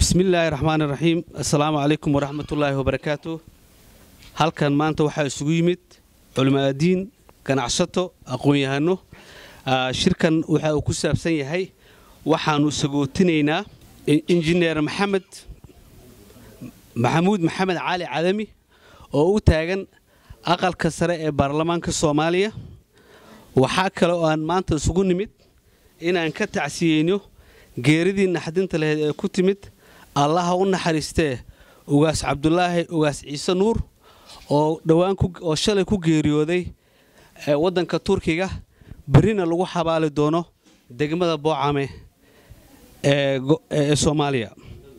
bismillaahi raxmaan iraxiim assalaamu calaykum waraxmatullaahi wabarakaatu halkan maanta waxaa isugu yimid culimaadiin ganacsato aqoon-yahano shirkan waxa uu ku saabsan yahay waxaanu sagootinaynaa injineer maxamed maxamuud maxamed cali cadami oo u taagan aqalka sare ee baarlamaanka soomaaliya waxaa kale oo aan maanta isugu nimid inaan ka tacsiyeyno geeridii naxdinta laheyd ee ku timid allaha u naxariistee ugaas cabdulaahi ugaas ciise nuur oo dhowaan oo shalay ku geeriyooday waddanka turkiga berrina lagu xabaali doono degmada boocame ee soomaaliya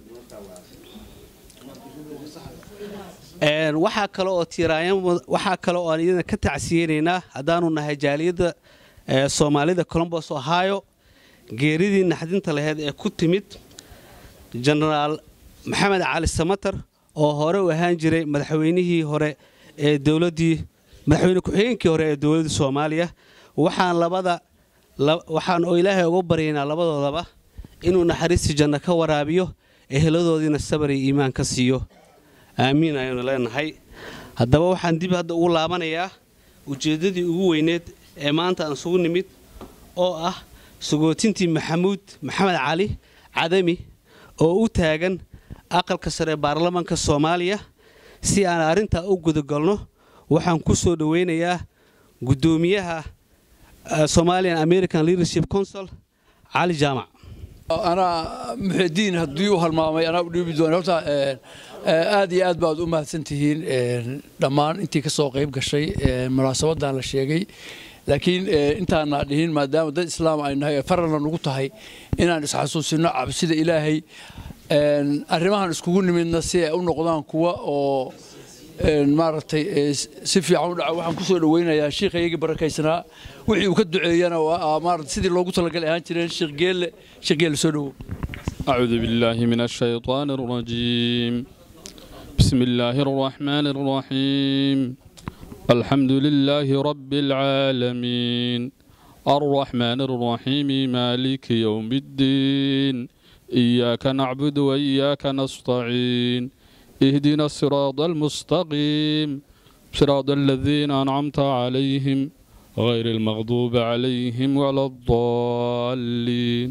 waxaa kale oo tiiraanwaxaa kale oo aan iyadana ka tacsiyeynaynaa haddaanu nahay jaaliyadda soomaalida colombos ohio geeridii naxdinta laheyd ee ku timid jenaraal maxamed cali samatar oo hore u ahaan jiray madaxweynihii hore ee dowladdii madaxweyne ku-xigeenkii hore ee dowladda soomaaliya waxaan labada waxaan oo ilaahay uga baryaynaa labadoodaba inuu naxariistii janno ka waraabiyo eheladoodiina sabar iyo iimaan ka siiyo aamiin ayaynu leenahay haddaba waxaan dib hadda ugu laabanayaa ujeeddadii ugu weyneed ee maanta aan isugu nimid oo ah sagootintii maxamuud maxamed cali cadami oo u taagan aqalka sare ee baarlamaanka soomaaliya si aan arrintaa u gudagalno waxaan ku soo dhoweynayaa guddoomiyaha somalian american leadership council cali jaamac anaa muxidiin haddii u halmaamay anaa u dhiibi doona horta aad iyo aad baad u mahadsan tihiin dhammaan intii ka soo qayb gashay munaasabadan la sheegay laakiin intaana dhihin maadaama dad islaam ay nahay faralna nugu tahay inaan isxasuusino cabsida ilaahay arrimahan iskugu nimidna si ay u noqdaan kuwa oo maaragtay si fiican u dhaca waxaan ku soo dhoweynayaa shiikhayagii barakaysanaa wixii uu ka duceeyana maarata sidii loogu talagalay ahaan jireen sheekh geelle sheekh geelle soo dhowow أعوذ بالله من الشيطان الرجيم بسم الله الرحمن الرحيم الحمد لله رب العالمين الرحمن الرحيم مالك يوم الدين إياك نعبد وإياك نستعين اهدنا الصراط المستقيم صراط الذين أنعمت عليهم غير المغضوب عليهم ولا الضالين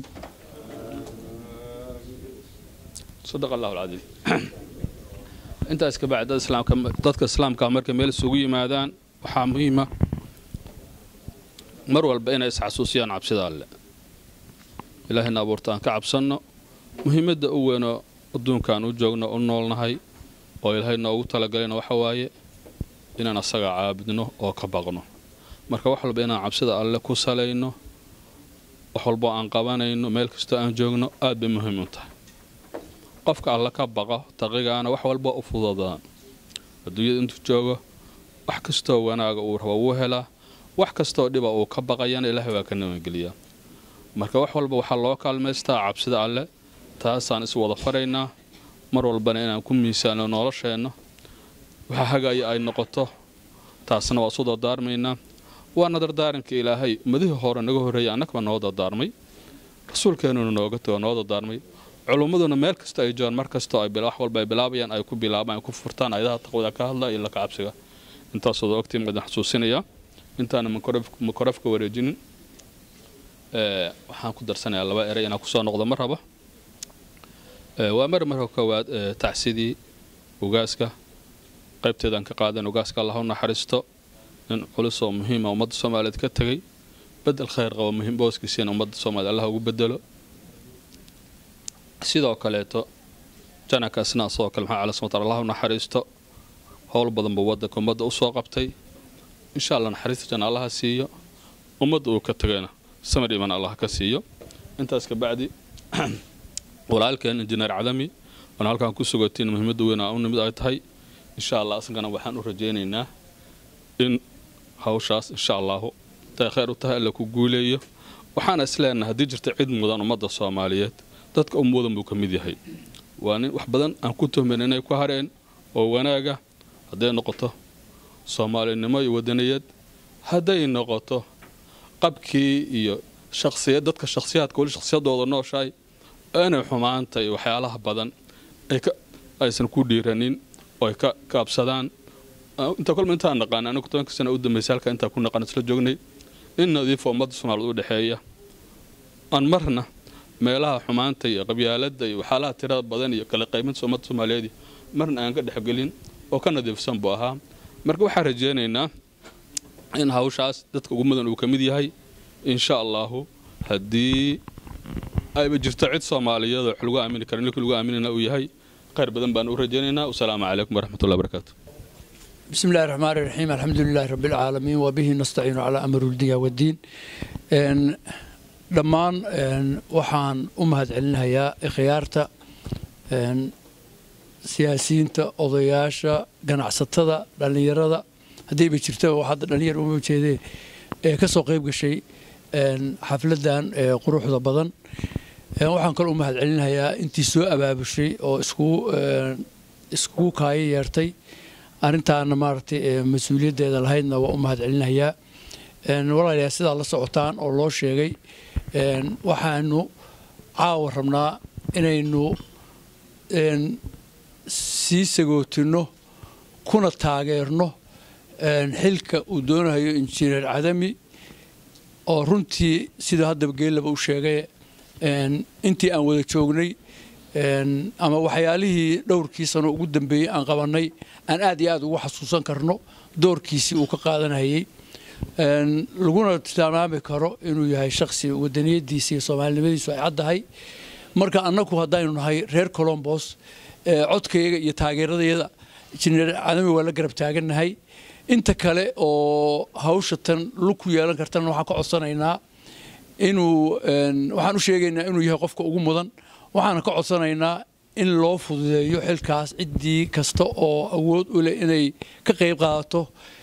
صدق الله العظيم intaas ka bacdi dadka islaamka markay meel isugu yimaadaan waxaa muhiima mar walba inay isxasuusiyaan cabsida alle ilaahayna abuurta aan ka cabsanno muhiimadda u weynoo adduunkaan u joogno u noolnahay oo ilaahay noogu talagalina waxa waaye inaan asaga caabudno oo ka baqno marka wax walba inaan cabsida alle ku salayno wax walbo aan qabanayno meel kastoo aan joogno aad bay muhiim u tahay qofka alle ka baqo taqigaana wax walba u fududaan adduunyada intuu joogo wax kastoo wanaaga uu rabo wuu helaa wax kastoo dhiba uu ka baqayana ilaahay waa ka nabadgeliyaa marka wax walba waxaa loo kaalmaystaa cabsida alle taasaan is wada faraynaa mar walbana inaan ku miisaano nolosheenna waxa hagaya ay noqoto taasna waa isu dardaarmaynaa waana dardaaranka ilaahay ummadihii hore naga horreeyay annagaba noo dardaarmay rasuulkeennuna nooga tago noo dardaarmay culummaduna meel kasta ay joogaan mar kastoo ay wax walba ay bilaabayaan ay ku bilaabaan ay ku furtaan ayadaha taqwada ka hadla iyo laka cabsiga intaasooda ogtiin idin xasuusinayaa intaana makorafka wareejinin waxaan ku darsanayaa laba eray inaan kusoo noqdo ma raba waa mar marka koowaad tacsidii ugaaska qaybteedaan ka qaadan ugaaska allah u naxariisto nin culus oo muhiima ummadda soomaaliyeed ka tegay bedel khayr qabo muhiim booskiisiina ummadda soomaaliyed allah ugu bedelo sidoo kaleeto janaka isnaa sidoo kale maxaa cala smatar allah u naxariisto howl badan buu waddanka ummadda u soo qabtay insha allah naxariista janna allaha siiyo ummadda uu ka tegayna samir iman allah ka siiyo intaas kabacdi walaalkeen injineer cadami waana halkaan ku sugatiin muhiimadda weyn aa u nimid ay tahay insha allah asagana waxaan u rajaynaynaa in hawshaas insha allahu intay khayr u tahay alla ku guuleeyo waxaana isleenahay haddii jirta cid mudan ummadda soomaaliyeed dadka um mudan buu ka mid yahay waa nin wax badan aan ku tuhmayn inay ku hareen oo wanaaga hadday noqoto soomaalinimo iyo wadaniyad hadday noqoto qabkii iyo shaqsiyad dadka shakhsiyaadka weli shakhsiyadooda nooshahay inay xumaanta iyo waxyaalaha badan aysan ku dhiiranin oo ay ka kaabsadaan inta kolma intaan naqaan anigu tobanka sana u dambaysa halka intaan ku naqaan isla joognay in nadiifo ummadda soomaaliyeed u dhexeeya aan marna meelaha xumaanta iyo qabyaaladda iyo waxyaalaha tirada badan iyo kala qayminta ummadda soomaaliyeed marna aan ka dhexgelin oo ka nadiifsan buu ahaa marka waxaan rajaynaynaa in hawshaas dadka ugu mudan uu ka mid yahay insha allahu haddii ayba jirto cid soomaaliyeed oo wax lagu aamini kara ninkii lagu aaminayna uu yahay khayr badan baan u rajaynaynaa wasalaamu calaykum waraxmatullahi barakaatu بسم الله الرحمن الرحيم الحمد لله رب العالمين وبه نستعين على أمر الدنيا والدين إن dhammaan waxaan u mahadcelinayaa khiyaarta siyaasiyiinta odayaasha ganacsatada dhallinyarada haddayba jirta hadda dhallinyar uma jeedee ee ka soo qayb gashay xafladan quruxda badan waxaan kaloo u mahadcelinayaa intii soo abaabushay oo iskugu kaayo yeertay arrintaana maaragtay mas-uuliyaddeeda lahaydna waa u mahadcelinayaa walaalayaa sidaa la socotaan oo loo sheegay waxaanu caawa rabnaa inaynu sii sagootinno kuna taageerno xilka uu doonayo injineer cadami oo runtii sida haddaba geellaba u sheegay intii aan wada joognay ama waxyaalihii dhowrkii sano ugu dambeeyey aan qabannay aan aad iyo aad ugu xasuusan karno doorkiisii uu ka qaadanayay laguna tilmaami karo inuu yahay shaksi wadaniyadiisa iyo soomaalinimadiisu ay caddahay marka annagu haddaynu nahay reer colombos codkayaga iyo taageeradayada injineer cadami waa la garab taagannahay inta kale oo hawsha tan lug ku yeelan kartana waxaan ka codsanaynaa inuu waxaan u sheegaynaa inuu yahay qofka ugu mudan waxaana ka codsanaynaa in loo fududeeyo xilkaas ciddii kasta oo awood u leh inay ka qayb qaadato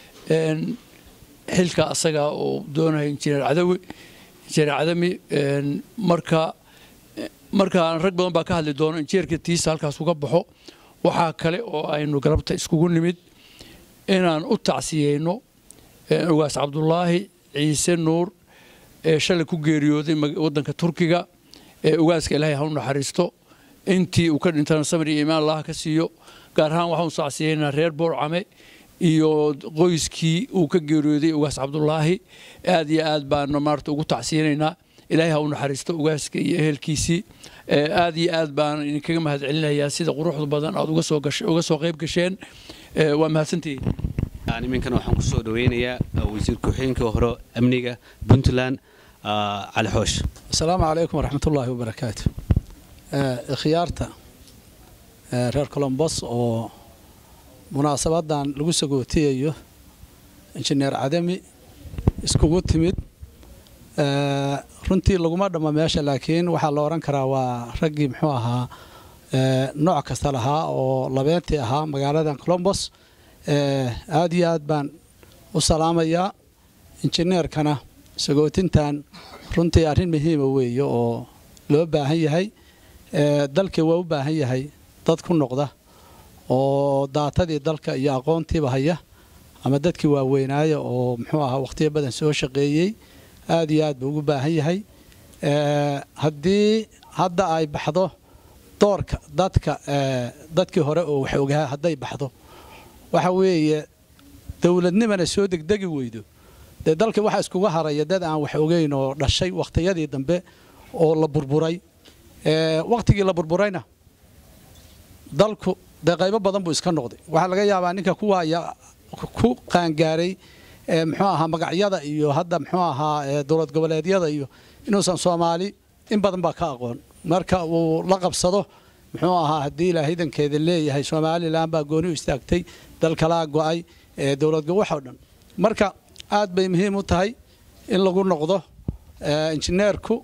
xilka asaga oo doonayo injineer cadawi injineer cadami marka markaan rag badan baa ka hadli doono injineerka tiisa halkaas uga baxo waxaa kale oo aynu galabta iskugu nimid inaan u tacsiyeyno ugaas cabdulaahi ciise nuur ee shalay ku geeriyooday waddanka turkiga ee ugaaska ilaahay ha u naxariisto intii uu ka dhintana samir iyo imaan allaha ka siiyo gaar ahaan waxaan u tacsiyeynaa reer boorcame iyo qoyskii uu ka geeriyooday ugaas cabdulaahi aad iyo aad baanu maarata ugu tacsiyeynaynaa ilaahay ha u naxariisto ugaaska iyo ehelkiisii aad iyo aad baan idinkaga mahadcelinayaa sida quruxda badan aad uga soo gashay uga soo qayb gasheen waa mahadsantihiin iminkana waxaan ku soo dhaweynayaa wasiir ku-xigeenka hore amniga puntland cali xoosh asalaamu calaykum waraxmat ullaahi wabarakaatu khiyaarta reer colombos oo munaasabadan lagu sagootiyayo injineer cadami iskugu timid runtii laguma dhammo meesha laakiin waxaa la odhan karaa waa raggii muxuu ahaa nooc kasta lahaa oo labeentii ahaa magaaladan colombos aad iyo aad baan u salaamayaa injineerkana sagootintan runtii arrin muhiima weeye oo loo baahan yahay dalkii waa u baahan yahay dad ku noqda oo daatadii dalka iyo aqoontiiba haya ama dadkii waaweynaaya oo muxuu ahaa wakhtiyo badan soo shaqeeyey aad iyo aad buu ugu baahan yahay haddii hadda ay baxdo doorka dadka dadkii hore oo wax ogaa hadday baxdo waxa weeye dowladnimana soo degdegi weydo dee dalka waxaa iskuga haraya dad aan wax ogeyn oo dhashay wakhtiyadii dambe oo la burburay wakhtigii la burburayna dalku dee qaybo badan buu iska noqday waxaa laga yaabaa ninka kuwaaya ku qaangaaray muxuu ahaa magacyada iyo hadda muxuu ahaa dowlad goboleedyada iyo inuusan soomaali in badan baa ka aqoon marka uu la qabsado muxuu ahaa haddii ilaa hidankeeda leeyahay somalilan baa gooni u istaagtay dal kalaa go'ay dowlad waxoo dhan marka aad bay muhiim u tahay in lagu noqdo injineerku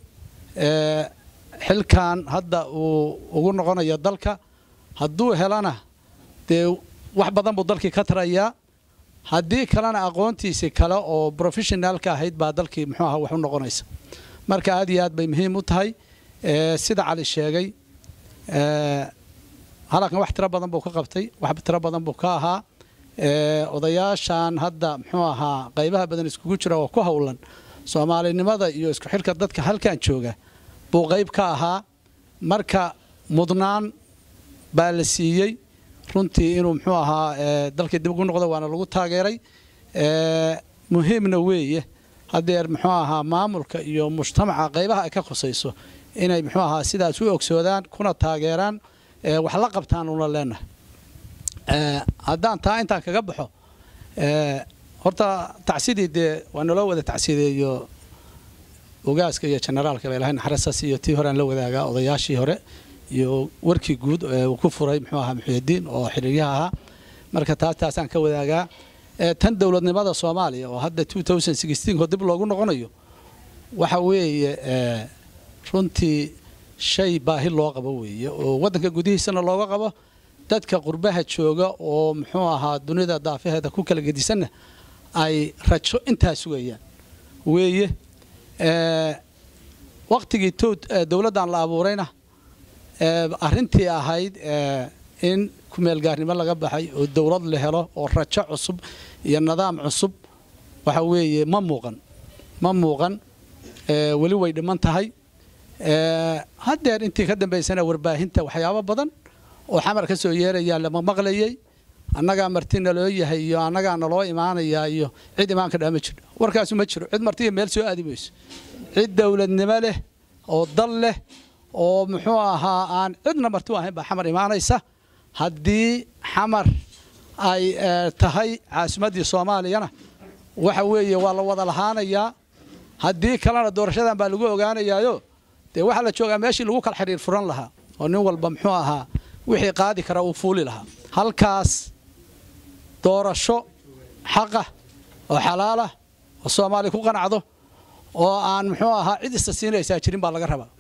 xilkan hadda uu ugu noqonayo dalka hadduu helana dee wax badan buu dalkii ka tarayaa haddii kalena aqoontiisii kale oo professionaalka ahayd baa dalkii muxuu aha wax u noqonaysa marka aad iyo aad bay muhiim u tahay sida cali sheegay halkan wax tiro badan buu ka qabtay wax tiro badan buu ka ahaa odayaashan hadda muxuu ahaa qaybaha badan iskugu jira oo ku howlan soomaalinimada iyo isku xilka dadka halkan jooga buu qayb ka ahaa marka mudnaan baa la siiyey runtii inuu muxuu ahaa dalkii dib ugu noqdo waana lagu taageeray muhiimna weeye haddeer muxuu ahaa maamulka iyo mujtamaca qaybaha ay ka khusayso inay muxuu ahaa sidaas u ogsoodaan kuna taageeraan wax la qabtaan una leenahay haddaan taa intaan kaga baxo horta tacsidii dee waa naloo wada tacsideeyo ogaaska iyo generaalka ilahay naxariistaas iyo tii horean la wadaagaa odayaashii hore iyo warkii guud uu ku furay muxuu ahaa muxuudiin oo xiriiryaha ahaa marka taas taasaan ka wadaagaa tan dowladnimada soomaaliya oo hadda oo dib loogu noqonayo waxa weeye runtii shay baahi loo qabo weeye oo waddanka gudihiisana looga qabo dadka qurbaha jooga oo muxuu ahaa dunida daafaheeda ku kala gedisanna ay rajo intaa sugayaan weeye waktigii dowladdan la abuurayna arrintii ahayd in kumeelgaarnimo laga baxay oo dowlad la helo oo rajo cusub iyo nidaam cusub waxa weeye ma muuqan ma muuqan weli way dhiman tahay haddeer intii ka dambaysana warbaahinta waxyaabo badan oo xamar ka soo yeerayaa lama maqlayay annagaa marti naloo yahay iyo annagaa naloo imaanayaa iyo cid imaanka dhaa ma jiro warkaasu ma jiro cid martiya meel soo aadi mayso cid dowladnimo leh oo dal leh oo muxuu ahaa aan cidna marti u ahayn baa xamar imaanaysa haddii xamar ay tahay caasimaddii soomaaliyana waxa weeye waa la wada lahaanayaa haddii kalena doorashadan baa lagu ogaanayaayo dee waxaa la joogaa meeshii lagu kala xidhiir furan lahaa oo nin walba muxuu ahaa wixii qaadi kara uu fuuli lahaa halkaas doorasho xaqah oo xalaalah oo soomaali ku qanacdo oo aan muxuu ahaa cid ista siinaysaa jirin baa laga rabaa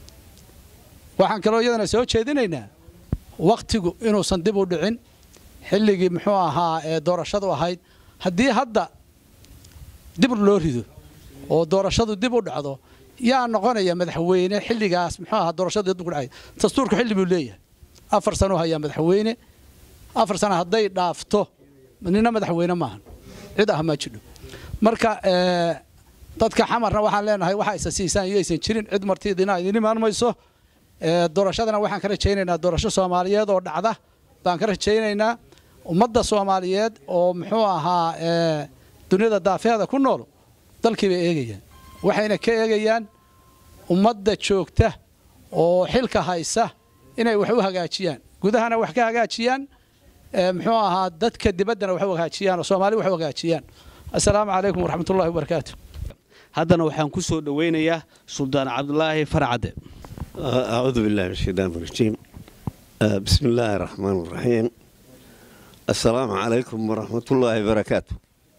waxaan kaloo iyadana soo jeedinaynaa wakhtigu inuusan dib u dhicin xilligii muxuu ahaa ee doorashadu ahayd haddii hadda dib loo rido oo doorashadu dib u dhacdo yaa noqonaya madaxweyne xilligaas muxuu ahaa doorashadu dib u dhacay dastuurku xilli buu leeyahay afar sano hayaa madaxweyne afar sano hadday dhaafto nina madaxweyne maahan cid ah ma jidho marka dadka xamarna waxaan leenahay waxa isa siisaan iyo aysan jirin cid martiidina idin imaan mayso doorashadana waxaan ka rajaynaynaa doorasho soomaaliyeed oo dhacda baan ka rajaynaynaa ummadda soomaaliyeed oo muxuu ahaa duniyada daafeeda ku nool dalkii bay eegayaan waxayna ka eegayaan ummadda joogta oo xilka haysa inay wax u hagaajiyaan gudahana wax ka hagaajiyaan muxuu ahaa dadka dibaddana wax u hagaajiyaan oo soomaali wax u hagaajiyaan assalaamu calaykum waraxmat ullahi wabarakaatu haddana waxaan ku soo dhowaynayaa suldaan cabdulaahi farcadde أعوذ بالله من الشيطان الرجيم آه، بسم الله الرحمن الرحيم السلام عليكم ورحمة الله وبركاته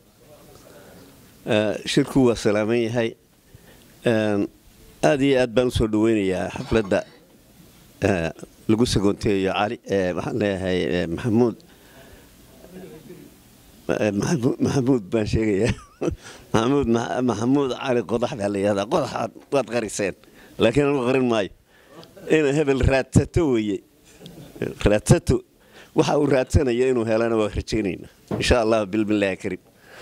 آه، شركو وسلامي هاي آه، آدي آد بان سو دوينيا حفلة آه، لغو سقونتي يا علي آه، محل هاي آه، محمود آه، محمود محمود بان شيغيا محمود مح- محمود علي قضح بالي هذا قضح واد غريسين لكن أنا غرين ماي inuu hebel raadsato weeye raadsato waxa uu raadsanaya inuu helana waa rajaynayna insha allah bilbilaahi karim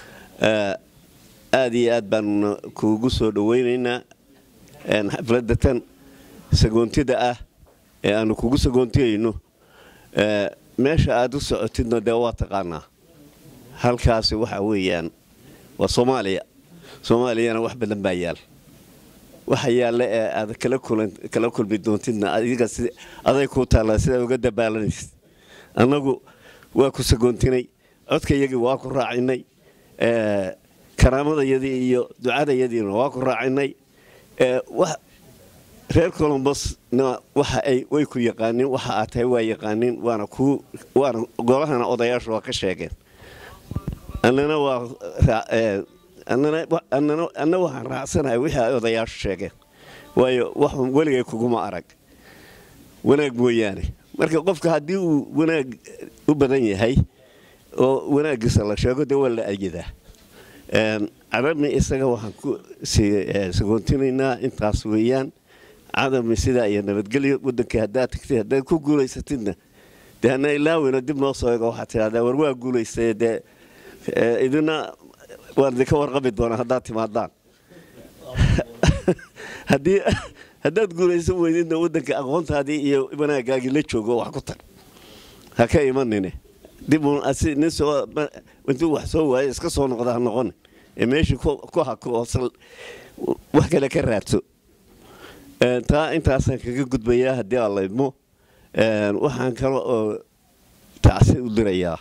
aad iyo aad baan kuugu soo dhawaynaynaa xafladda tan sagoontida ah ee aanu kugu sagoontiyayno meesha aad u socotidna dee waa taqaanaa halkaasi waxa weeyaan waa soomaaliya soomaaliyana wax badan baa yaal waxa yaalla ee aad kala kulan kala kulmi doontidna adiga si aday kuu taallaa sidaa uga dabaalanaysid annagu waa ku sagoontinay codkayagii waa ku raacinay karaamadayadii iyo ducadayadiina waa ku raacinay reer colombosna waxa ay way ku yaqaaniin waxa aad tahay waa yaqaaniin waana kuu waana golahana odayaashu waa ka sheegeen annana waa anna waxaan raacsanahay wixii ay odayaashu sheegeen waayo wax weligay kuguma arag wanaag mooyaane marka qofka haddii uu wanaag u badan yahay oo wanaaggiisa la sheego dee waa la ayidaa cadami isaga waxaan ku sagoontinaynaa intaas weeyaan cadami sidaa iyo nabadgelyo waddankii haddaad tagtid haddaad ku guulaysatidna dee hana ilaaweyno dib noo soo ego waxaad tidhahdaa war waa guulaystay dee idina waan idinka warqabi doonaa haddaad timaadaan haddii haddaad guulaysan weydidna waddanka aqoontaadii iyo wanaagaagii la joogo wax ku tar ha ka imanine dib uun asi nin soo ma- intuu wax soo waayo iska soo noqda ha noqon ee meeshii ku ku hako oo sal wax kale ka raadso Een, taa intaasaan kaga gudbayaa haddii aan la idmo Een, waxaan kale oo tacsi u dirayaa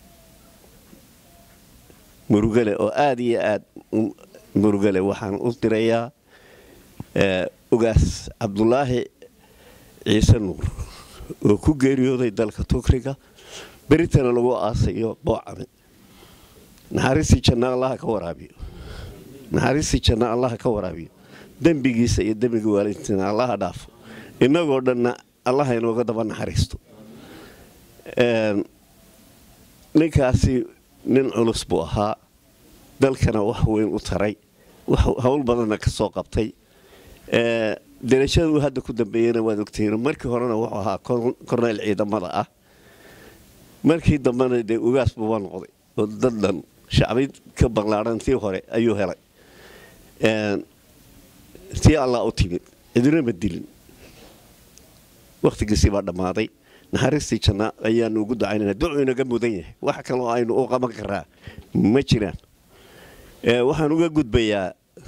murugale oo aada iyo aad u murugale waxaan u dirayaa ee, ugaas cabdulaahi ciise nuur oo ku geeriyooday dalka tukriga beritana lagu aasayo boocame naxariistii janna allaha ka waraabiyo naxariistii janna allaha ka waraabiyo dembigiisa iyo dembiga waalidtiina allaha dhaafo innagoo dhanna allaha inooga daba naxariisto Een, ninkaasi nin culus buu ahaa dalkana wax weyn u taray wax hawl badanna ka soo qabtay Ee, darajada uu hadda ku dambeeyena waad ogtihiin markii horena wuxuu ahaa kor- korneyl ciidamada ah markii dambena dee ugaas buuba noqday oo dad dhan shacbi ka baqlaadhan tii hore ayuu helay Een, tii allah u timid cidina ma dilin wakhtigiisii baa dhammaaday naxariistii janna ayaanu ugu ducaynana ducuu inaga mudan yahay wax kaloo aynu u qaban karaa ma jiraan Ee, waxaan uga gudbayaa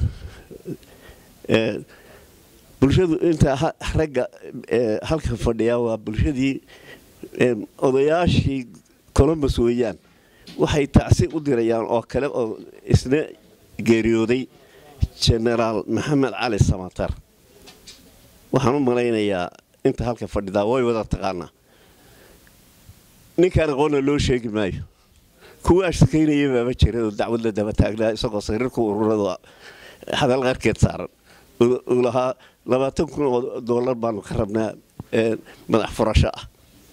ee, bulshadu inta ha- ragga ee, halka fadhiya waa bulshadii ee, odayaashii colombus weeyaan waxay tacsi u dirayaan oo kale oo isna geeriyooday genaraal maxamed cali samatar waxaan u malaynayaa inta halka fadhidaa way wada taqaanaa ninkaan aqoonna loo sheegi maayo kuwa ashkaynaya baaba jira oo dacwad la daba taagnaa isagoo sariirka ururada hadal qarkeed saaran uu uu lahaa labaatan kun oo doolar baanu ka rabnaa ee, madax furasho ah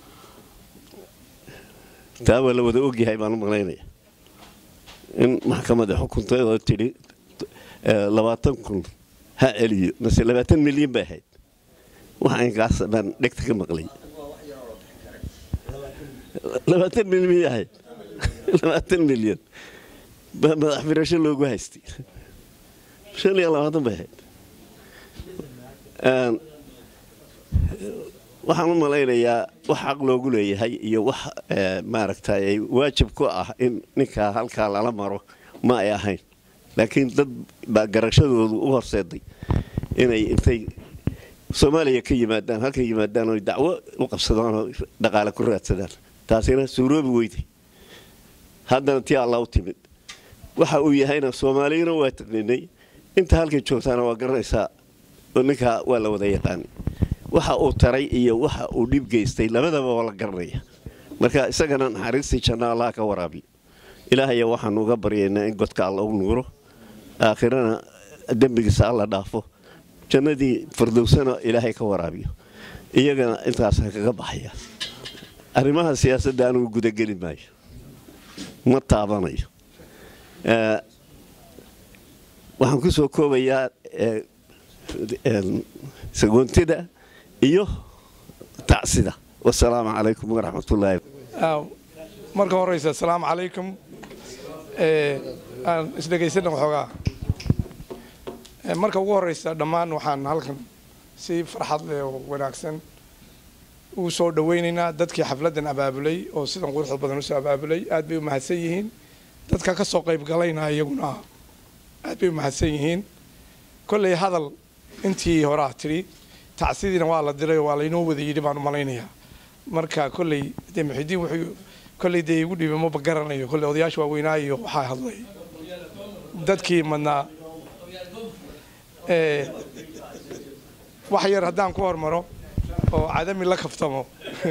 taa waa la wada ogyahay baan u malaynaya in maxkamadda xukuntay oo tidhi ee, labaatan kun ha celiyo mase labaatan milyan bay ahayd waxa inkaas baan dhegta ka maqlay labaatan milyan miyay ahayd labaatan milyan baa madax firasho loogu haystay shan iyo labaatan bay ahayd Een, waxaan u malaynayaa wax xaq loogu leeyahay iyo wax ee, maaragtay waajib ku ah in ninkaa halkaa lala maro ma ay ahayn laakiin dad baa garashadoodu u horseeday inay intay soomaaliya ka yimaadaan halka yimaadaan oo dacwo u qabsadaan oo dhaqaale ku raadsadaan taasina suuroobi weyday haddana tii alla u timid waxa uu yahayna soomaaliyana waa taqniinay inta halkay joogtaana waa garanaysaa oo ninkaa waa la wada yaqaanay waxa uu taray iyo waxa uu dhib geystay labadaba waa la garanaya marka isagana naxariistii janna allah ka waraabiyo ilaahaya waxaanu uga baryaynaa in godka alla u nuuro aakhirana dembigiisa alla dhaafo jannadii fardowsana ilaahay ka waraabiyo iyagana intaasa kaga baxaya arrimaha siyaasadda anugu gudageli maayo ma taabanayo Ee, waxaan ku soo koobayaa ee, een, sagoontida iyo tacsida wasalaamu calaykum waraxmatullaahi Aaw, marka horeysa asalaamu calaykum Ee, aan isdhegaysana waxoogaa Ee, marka ugu horeysa dhammaan waxaan halkan si farxad leh oo wanaagsan ugu soo dhaweynaynaa dadkii xafladan abaabulay oo sidan quruxda badan usoo abaabulay aad bay u mahadsan yihiin dadka ka soo qayb galayna iyaguna aad bay u mahadsan yihiin kolley hadal intii hore ah tidhi tacsidiina waa la diray oo waa laynoo wada yidhi baan u malaynayaa marka kolley dee muxidiin wuxuu kolley dee igu dhiibay maba garanayo kolley odayaasha waaweynaayo waxaa hadlay dadkii madnaa ee, wax yar haddaan ku hormaro oo cadami la kaftamo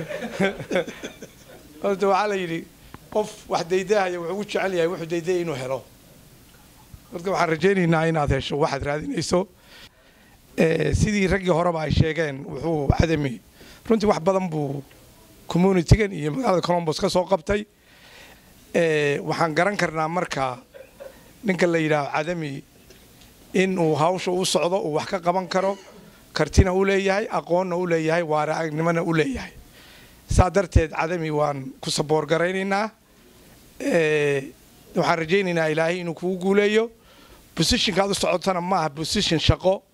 horta waxaa la yidhi qof wax daydaahaya wuxuu ugu jecel yahay wuxuu daydaya inuu helo marka waxaan rajaynaynaa inaad hesho waxaad raadinayso Ee, sidii raggii horeba ay sheegeen wuxuu cadami runtii wax badan buu communitygan iyo magaalada colombos ka soo qabtay Ee, waxaan garan karnaa marka ninka la yidhaaho cadami in uu hawsha u socdo uu wax ka qaban karo kartina u leeyahay aqoonna u leeyahay waaragnimona u leeyahay saa darteed cadami waan ku saboor garaynaynaa Ee, waxaan rajaynaynaa ilaahay inuu kugu guuleeyo positionkaad u socotana ma aha position shaqo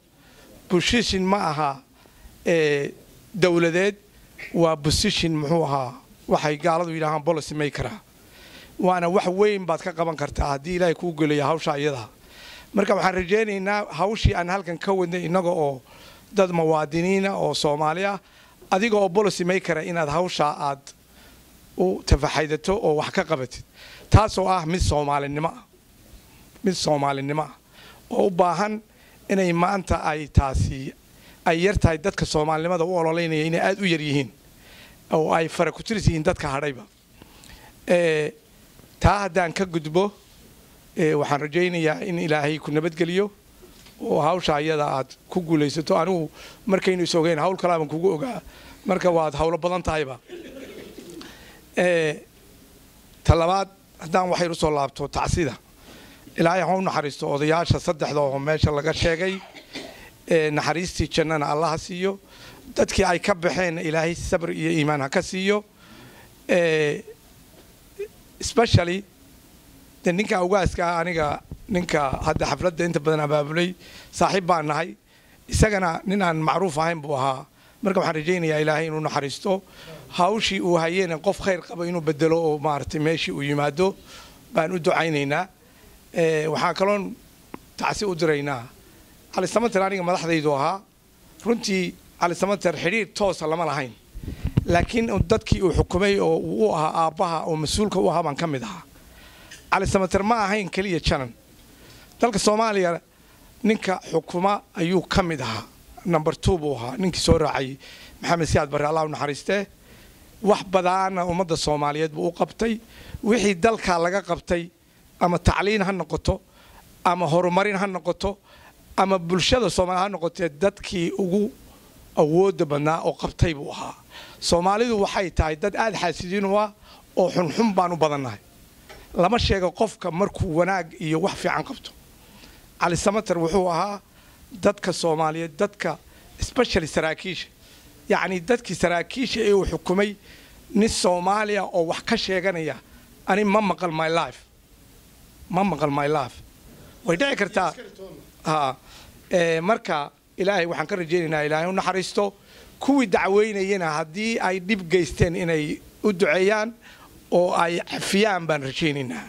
position ma aha ee, dowladeed waa position muxuu ahaa waxay gaaladu yidhaahaan policy makera waana wax weyn baad ka qaban kartaa haddii ilaahay kuu geliya hawsha iyadaa marka waxaan rajaynaynaa hawshii aan halkan ka wadnay innaga oo dad muwaadiniina oo soomaali ah adiga oo policy makera inaad hawshaa aad u tafaxaydato oo wax ka qabatid taasoo ah mid soomaalinimo ah mid soomaalinimo ah oo u baahan inay maanta ay taasi ay yar tahay dadka soomaalinimada u ololeynaya inay aada u yar yihiin oo ay fara ku tiris yihiin dadka hadhayba taa haddaan ka gudbo waxaan rajaynayaa in ilaahay ku nabadgeliyo oo hawsha ayada aad ku guulaysato anigu markaynu is ogeyn hawl kalaaban kugu ogaa marka waad hawlo badan tahayba ta labaad haddaan waxayr usoo laabto tacsida ilaahay ha u naxariisto odayaasha saddexda oo meesha laga sheegay naxariistii jannana allaha siiyo dadkii ay ka baxeen ilaahay sabr iyo iimaan ha ka siiyo specially de ninka awgaaska ah aniga ninka hadda xafladda inta badan abaabulay saaxiib baan nahay isagana nin aan macruuf ahayn buu ahaa marka waxaan rajaynayaa ilaahay inuu naxariisto hawshii uu hayeen qof khayr qaba inuu bedelo oo maaragtay meeshii uu yimaado baan u ducaynaynaa waxaan kaloon tacsi u diraynaa cali samater aniga madaxdaydu ahaa runtii cali samater xidhiir toosa lama lahayn laakiin dadkii uu xukumay oo uu u ahaa aabbaha oo mas-uulka u ahaa baan ka mid ahaa cali samater ma ahayn keliya janan dalka soomaaliya ninka xukuma ayuu ka mid ahaa number two buu ahaa ninkii soo raacay maxamed siyaad barre allah u naxariistee wax badaana ummadda soomaaliyeed buu u qabtay wixii dalkaa laga qabtay ama tacliin ha noqoto ama horumarin ha noqoto ama bulshada soomaaliya ha noqotee dadkii ugu awoodda badnaa oo qabtay buu ahaa soomaalidu waxay tahay dad aada xaasidiin u ah oo xunxun baan u badannahay lama sheego qofka markuu wanaag iyo wax fiican qabto cali samater wuxuu ahaa dadka soomaaliyeed dadka specially saraakiisha yacni dadkii saraakiisha ee uu xukumay nin soomaaliya oo wax ka sheeganaya ani ma maqal my life ma maqal my life way dhici kartaa ha marka ilaahay waxaan ka rajaynaynaa ilaahay u naxariisto kuwii dacweynayana haddii ay dhib geysteen inay u duceeyaan oo ay cafiyaan baan rajaynaynaa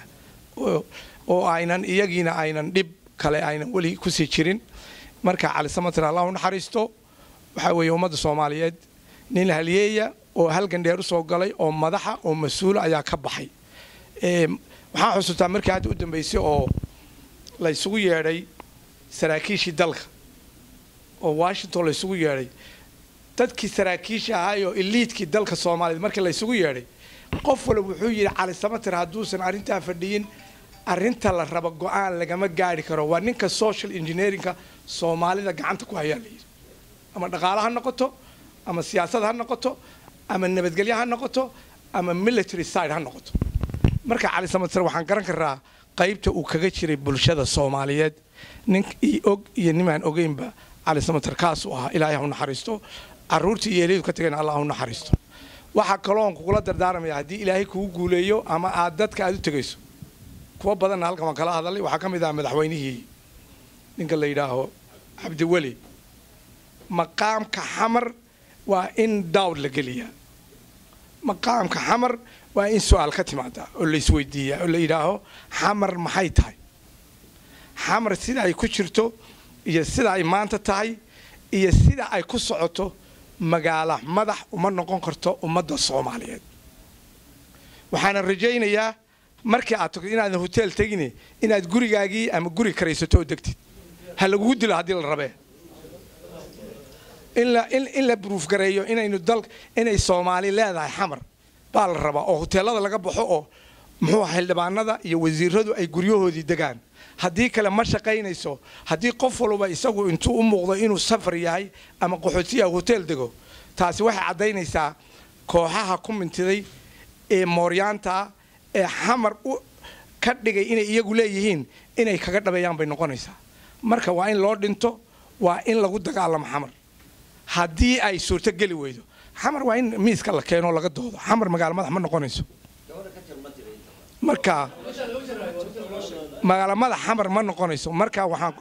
oo aynan iyagiina aynan dhib kale aynan weli kusii jirin marka cali samater allah u naxariisto waxaa weeye ummadda soomaaliyeed nin halyeeya oo halgan dheer usoo galay oo madaxa oo mas-uula ayaa ka baxay waxaan xusuustaa markii hadda u dambaysay oo la ysugu yeedhay saraakiishii dalka oo washington la ysugu yeedhay dadkii saraakiisha ahaayoo iliidkii dalka soomaaliyeed markii la ysugu yeedhay qof wala wuxuu yidhi cali samater hadduusan arrintaa fadhiyin arrinta la rabo go-aan lagama gaari karo waa ninka social engineerinka soomaalida gacanta ku hayaa layidhi ama dhaqaalo ha noqoto ama siyaasad ha noqoto ama nabadgelyo ha noqoto ama military side ha noqoto marka cali samater waxaan garan karaa qaybta uu kaga jiray bulshada soomaaliyeed nin og iyo nimaan ogeynba cali samater kaasuu ahaa ilaahay ha u naxariisto caruurtii iyo eelyadu ka tageen allah ha u naxariisto waxaa kaloon kugula dardaaramaya haddii ilaahay kugu guuleeyo ama aad dadka aad u tegayso kuwa badanna halkan waan kala hadalay waxaa ka mid ah madaxweynihii ninka la yidhaaho cabdiweli maqaamka xamar waa in daawd la geliyaa maqaamka xamar waa in su-aal ka timaada oo la isweydiiyaa oo la yidhaaho xamar maxay tahay xamar sida ay ku jirto iyo sida ay maanta tahay iyo sida ay ku socoto magaala madax uma noqon karto ummadda soomaaliyeed waxaana rajaynayaa markii aad tagto inaadan hotel tegine inaad gurigaagii ama guri karaysato oo degtid ha lagugu dilo haddii la rabee in la bruufgareeyo inaynu dal inay soomaali leedahay xamar baa la rabaa oo hoteelada laga baxo oo muxuu xildhibaanada iyo wasiiradu ay guryahoodii degaan haddii kale ma shaqaynayso haddii qof walba isagu intuu u muuqdo inuu safar yahay ama qaxootiya hotel dego taasi waxay caddaynaysaa kooxaha ku mintiday ee mooryaanta ee xamar u ka dhigay inay iyagu leeyihiin inay kaga dhabeeyaan bay noqonaysaa marka waa in loo dhinto waa in lagu dagaalamo xamar haddii ay suurto geli weydo xamar waa in miiska la keeno laga doodo xamar magaalo madax ma noqonayso marka magaalo madax xamar ma noqonayso marka waxaan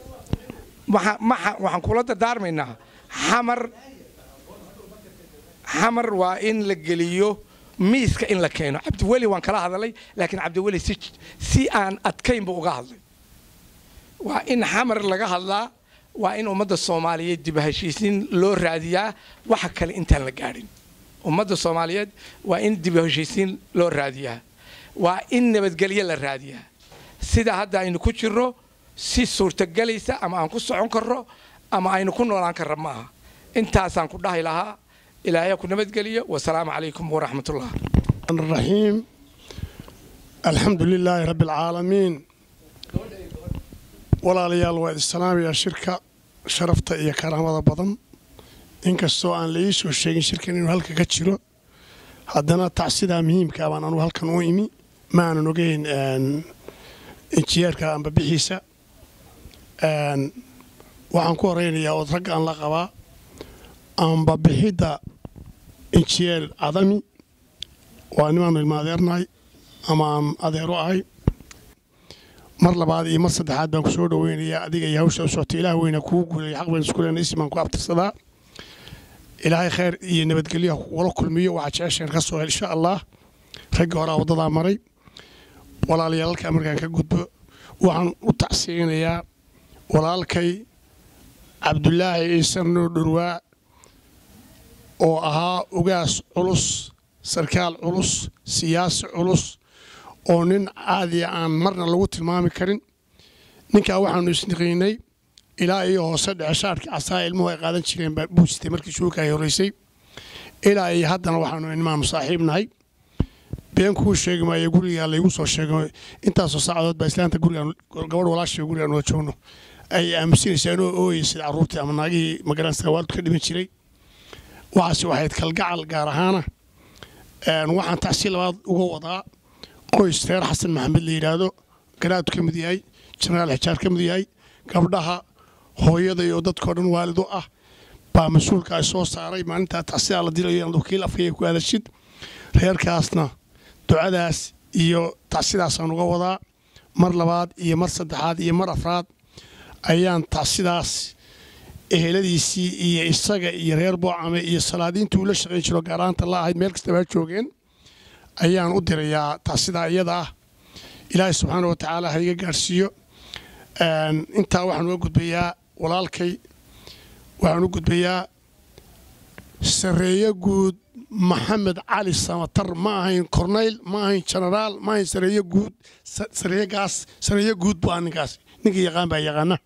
waxaan kula dardaarmaynaa xamar xamar waa in la geliyo miiska in la keeno cabdiweli waan kala hadalay laakiin cabdiweli si si aan adkaynba uga hadlay waa in xamar laga hadlaa waa in ummadda soomaaliyeed dib heshiisiin loo raadiyaa waxa kale intaan la gaadhin ummadda soomaaliyeed waa in dib heshiisiin loo raadiyaa waa in nabadgelyo la raadiyaa sida hadda aynu ku jirno si suurtagelaysa ama aan ku socon karro ama aynu ku noolaan karra ma aha intaasaan ku dhahi lahaa ilaahay ku nabadgeliyo wasalaamu calaykum waraxmatullah الرحيم الحمد لله رب العالمين walaalayaal waa islaamiya shirka sharafta iyo karaamada badan inkastoo aan la ii soo sheegin shirkan inuu halka ka jiro haddana tacsidaa muhiimka baan anugu halkan u imi ma aanan ogeyn injineerka amba bixiisa waxaan ku horeynayaa ood ragga aan la qabaa amba bixidda injineer cadami waa nimaanu ilma adeernahay ama aan adeero ahay mar labaad iyo mar saddexaad baan ku soo dhoweynayaa adiga iyo hawsha u socota ilaah weyna kuu guulaya xaq bayn isku leena ismaan ku abtirsadaa ilaahay khayr iyo nabadgelyo kugula kulmiyo waxaa jecesheen ka soo hel insha allah ragga horaa waddadaa maray walaalayaal halkaa markaan ka gudbo waxaan u tacsiyeynayaa walaalkay cabdulaahi ciise noo dhurwaa oo ahaa ugaas culus sarkaal culus siyaasi culus oo nin caadiya aan marna lagu tilmaami karin ninkaa waxaanu isniqiinay ilaa iyo hoose dheceshaadhkii casaa ilmuhu ay qaadan jireen baa buujitay markii shuukaay horreysay ilaa iyo haddana waxaanu nimaanu saaxiib nahay been kuu sheegi maayo gurigaa laygu soo sheego intaasoo saacadood baa islaanta gurigaan gabadh walaashay gurigaan wada joogno ay aamusinaysaa inoo ooyay sida carruurtii ama naagihii magaranaysa waaldu ka dhiman jiray waxaase waxayd kalgacal gaar ahaana waxaan tacsi labaad uga wadaa qoys reer xasan maxamed la yidhaahdo garaadku ka mid yahay jenaraal xijaar ka mid yahay gabdhaha hooyada iyo dadkao dhan waalido ah baa mas-uulka ay soo saaray maalintaa tacsidaa la dilayo inaad wakiil afkaya ku hadashid reerkaasna ducadaas iyo tacsidaasaan uga wadaa mar labaad iyo mar saddexaad iyo mar afraad ayaan tacsidaas eheladiisii iyo isaga iyo reer boocame iyo salaadiintii uu la shaqayn jiro gaaraanta la ahayd meel kastaba ha joogeen ayaan u dirayaa tacsidaa iyada ah ilaahay subxaana wa tacaala ha iga gaadhsiiyo intaa waxaan uga gudbayaa walaalkay waxaan u gudbayaa sareeye guud maxamed cali samatar ma ahayn kornayl ma ahayn jenaraal ma ahayn sareeye guud sareeyegaas sareeye guud bu ah ninkaas ninka yaqaan baa yaqaana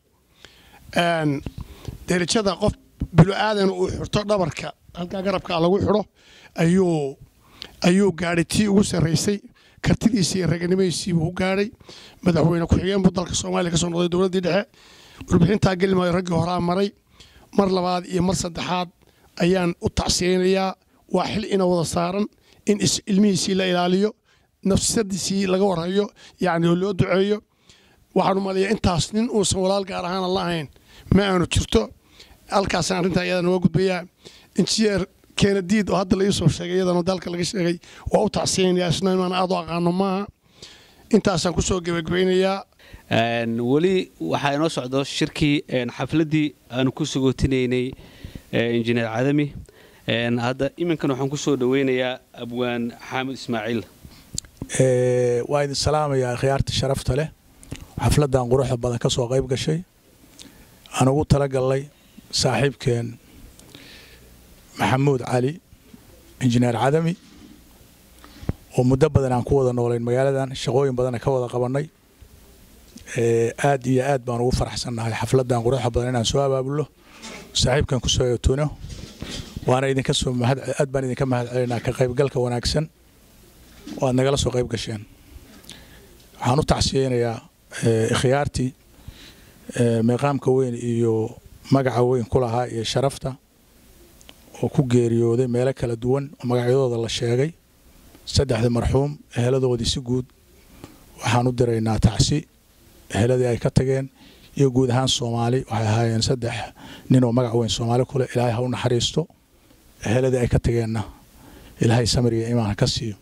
derajada qof bilo-aadan uu xirto dhabarka halkaa garabkaa lagu xidho ayuu ayuu gaadhay tii ugu sarraysay kartidiisii iyo raganimadiisiibuu u gaadhay madaxweyne ku-xigeen buu dalka soomaaliya ka soo noqday dowladdii dhexe warbixintaa geli maayo raggii horaa maray mar labaad iyo mar saddexaad ayaan u tacsiyeynayaa waa xil ina wada saaran in ilmihiisii la ilaaliyo nafsadiisii laga warhayo yacni oo loo duceeyo waxaan u maleeyaa intaas nin uusan walaal gaar ahaana la ahayn ma aanu jirto halkaasaan arrintaa iyada nooga gudbayaa injineer keenadiid oo hadda la ii soo sheegay iyadana dalka laga sheegay waa u tacsiyeynayaa isna imaan aad u aqaano maaha intaasaan ku soo gebagabeynayaa weli waxaa inoo socdo shirkii xafladdii aanu ku sugootinaynay injineer cadami hadda iminkan waxaan ku soo dhoweynayaa abwaan xaamid ismaaciil waa idin salaamayaa khiyaarta sharafta leh xafladdan quruxda badan ka soo qayb gashay aan ugu talagalnay saaxiibkeen maxamuud cali injineer cadami oo muddo badan aan ku wada noolayn magaaladan shaqooyin badanna ka wada qabannay aad iyo aad baan ugu faraxsannahay xafladdan quruxda badan inaan soo abaabulno saaxiibkan kusoo eetuno waana idinka soo mahad aad baan idinka mahad celinaa ka qaybgalka wanaagsan oo aad nagala soo qayb gasheen waxaan u tacsiyeynayaa ikhyaartii meeqaamka weyn iyo magaca weyn ku lahaa iyo sharafta oo ku geeriyooday meelo kala duwan oo magacyadooda la sheegay saddexda marxuum eheladoodii si guud waxaan u diraynaa tacsi eheladii ay ka tageen iyo guud ahaan soomaali waxay ahaayeen saddex nin oo magac weyn soomaali kule ilaahay ha u naxariisto eheladii ay ka tageenna ilaahay samir iyo imaan ha ka siiyo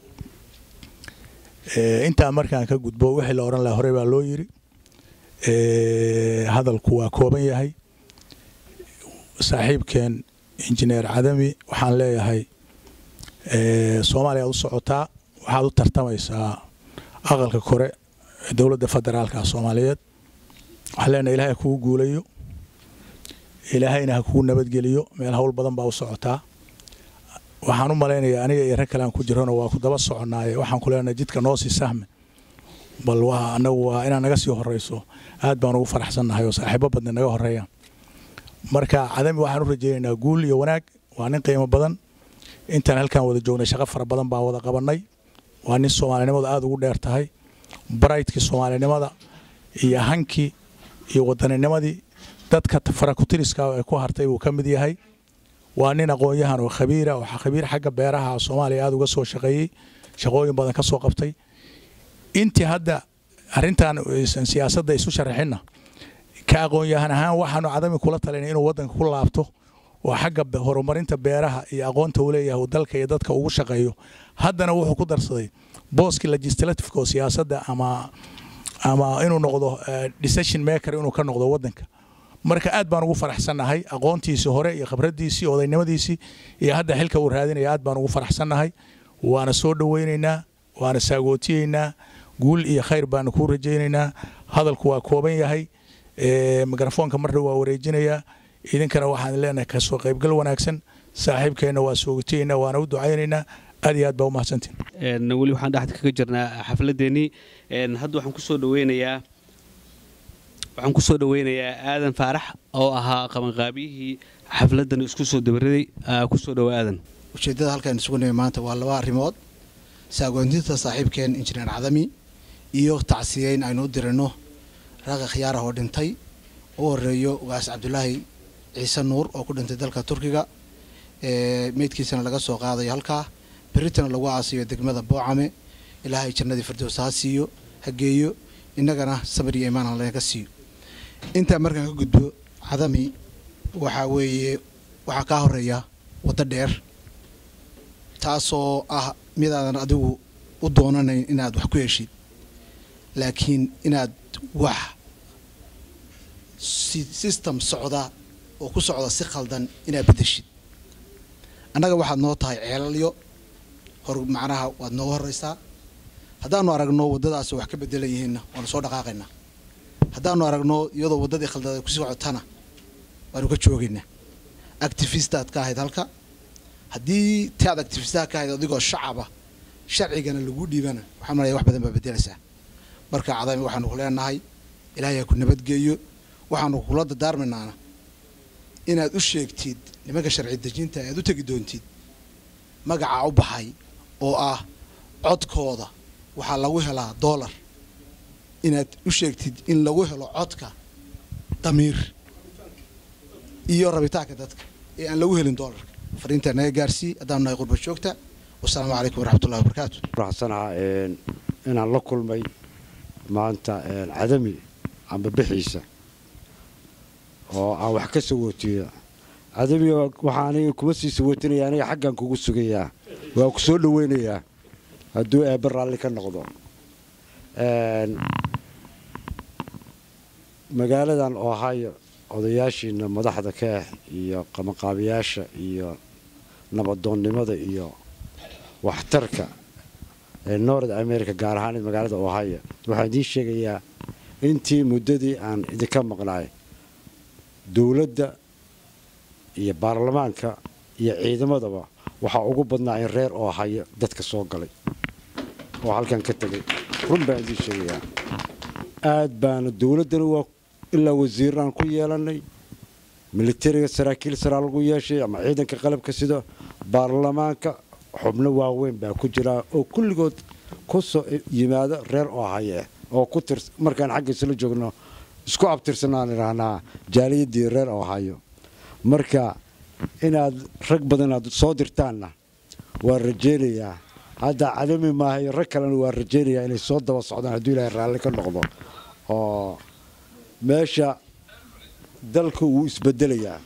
intaa markaan ka gudbo wixii la odhan lahaa horey baa loo yiri hadalku waa kooban yahay saaxiibkeen injineer cadami waxaan leeyahay soomaaliya aad u socotaa waxaad u tartamaysaa aqalka kore ee dowladda federaalka soomaaliyeed waxaan leenahay ilaahay ha kugu guulayo ilaahayna ha kugu nabadgeliyo meel hawl badan baa u socotaa waxaan u malaynayaa aniga iyo rag kale aan ku jirano waa ku daba soconnaaye waxaan ku leenahay jidka noo sii sahme bal waa anagu waa inaad naga sii horrayso aad baan ugu faraxsannahay oo saaxiibo badni naga horreeyaan marka cadami waxaan u rajaynaynaa guul iyo wanaag waa nin qiimo badan intaan halkaan wada joognay shaqo fara badan baan wada qabannay waa nin soomaalinimada aada ugu dheer tahay baraytkii soomaalinimada iyo hankii iyo waddaninimadii dadka farakutiriska ee ku hartay buu ka mid yahay waa nin aqoon-yahan oo khabiira oo khabiir xagga beeraha soomaaliya aada uga soo shaqeeyey shaqooyin badan ka soo qabtay intii hadda arrintan siyaasadda isu sharaxinna ka aqoon-yahan ahaan waxaanu cadami kula talinay inuu waddanka ku laabto oo xagga horumarinta beeraha iyo aqoonta uu leeyahay uu dalka iyo dadka ugu shaqeeyo haddana wuxuu ku darsaday booskii legislativeka oo siyaasadda ama ama inuu noqdo decision maker inuu ka noqdo waddanka marka aad baan ugu faraxsannahay aqoontiisii hore iyo khibraddiisii odaynimadiisii iyo hadda xilka uu raadinaya aad baan ugu faraxsannahay waana soo dhowaynaynaa waana saagootiyeynaa guul iyo khayr baanu kuu rajaynaynaa hadalku waa kooban yahay mikrofoonka marna waa wareejinayaa idinkana waxaan leenahay kasoo qaybgal wanaagsan saaxiibkeenna waa soogotiyeynaa waana u ducaynaynaa aad iyo aad baa u mahadsantiin weli waxaan dhexda kaga jirnaa xafladeennii hadda waxaan kusoo dhaweynayaa waxaan kusoo dhaweynayaa aadan faarax oo ahaa qabanqaabiyihii xafladan isku soo dabaraday kusoo dhawo aadan ujeeddada halkaan isugu nimay maanta waa laba arrimood saagoontinta saaxiibkeen injineer cadami iyo tacsiyeyn aynu u dirino raaqa khiyaarah oo dhintay u horeeyo ugaas cabdulaahi ciise nuur oo ku dhintay dalka turkiga meydkiisana laga soo qaadayo halkaa beritana lagu aasiyo degmada boocame ilaahay jannadii firdowsa ha siiyo ha geeyo innagana samir iyo imaan aan ka siiyo intaa markaan ka gudbo cadami waxaa weeye waxaa kaa horeeya waddo dheer taasoo ah midaadan adigu u doonanayn inaad wax ku heshid laakiin inaad wax system socda oo ku socda si khaldan inaad bedeshid annaga waxaad noo tahay ceelalyo hor macnaha waad nooga horraysaa haddaanu aragno waddadaas wax ka bedelan yihiinna waanu soo dhaqaaqaynaa haddaanu aragno iyadoo waddadii khaldada ku socotana waanu ka joogaynaa activistaad ka ahayd halka haddii ti aad activistaha ka ahayd adigoo shacaba sharcigana lagu dhiibana waxaan malaya wax badan baa bedelaysaa marka cadami waxaanu ku leenahay ilaahay ha ku nabadgeeyo waxaanu kula dadaarmaynaana inaad u sheegtid nimanka sharci dejinta aad u tegi doontid magacaa u baxay oo ah codkooda waxaa lagu helaa dollar inaad u sheegtid in lagu helo codka damiir iyo rabitaanka dadka ee aan lagu helin dollarka fariintaa naga gaarsii haddaanu nahay qurba joogta wasalaamu calaykum waraxmatullahi wabarakaatu faraxsanaha inaan la kulmay maanta cadami amba bixiisa oo aan wax ka sawootiyo cadami waxaa aniga kuma sii sawootinaya aniga xaggan kugu sugayaa waa ku soo dhaweynayaa hadduu eebbe raalli ka noqdo magaaladan ohio odayaashiina madaxda ka ah iyo qabanqaabiyaasha iyo nabadoonnimada iyo waxtarka ee north america gaar ahaan magaalada ohio waxaan idiin sheegayaa intii muddadii aan idinka maqnaay dowladda iyo baarlamaanka iyo ciidamadaba waxaa ugu badnaa in reer ohio dadka soo galay oo halkan ka tegay run baan idiin sheegayaa aad baana dowladdana waa ilaa wasiiraan ku yeelannay militariga saraakiil saraa lagu yeeshay ama ciidanka qalabka sida baarlamaanka xubno waaweyn baa ku jiraa oo kulligood ku soo yimaado reer ohaya oo ku tir markaan xagga isla joogno isku abtirsanaan idhaahnaa jaaliyadii reer ohayo marka inaad rag badan aad soo dirtaanna waa rajaynayaa hadda cadami maahayo rag kalena waa rajaynayaa inay soo daba socdaan hadduu ilaahay raalli ka noqdo oo meesha dalka wuu isbedelayaa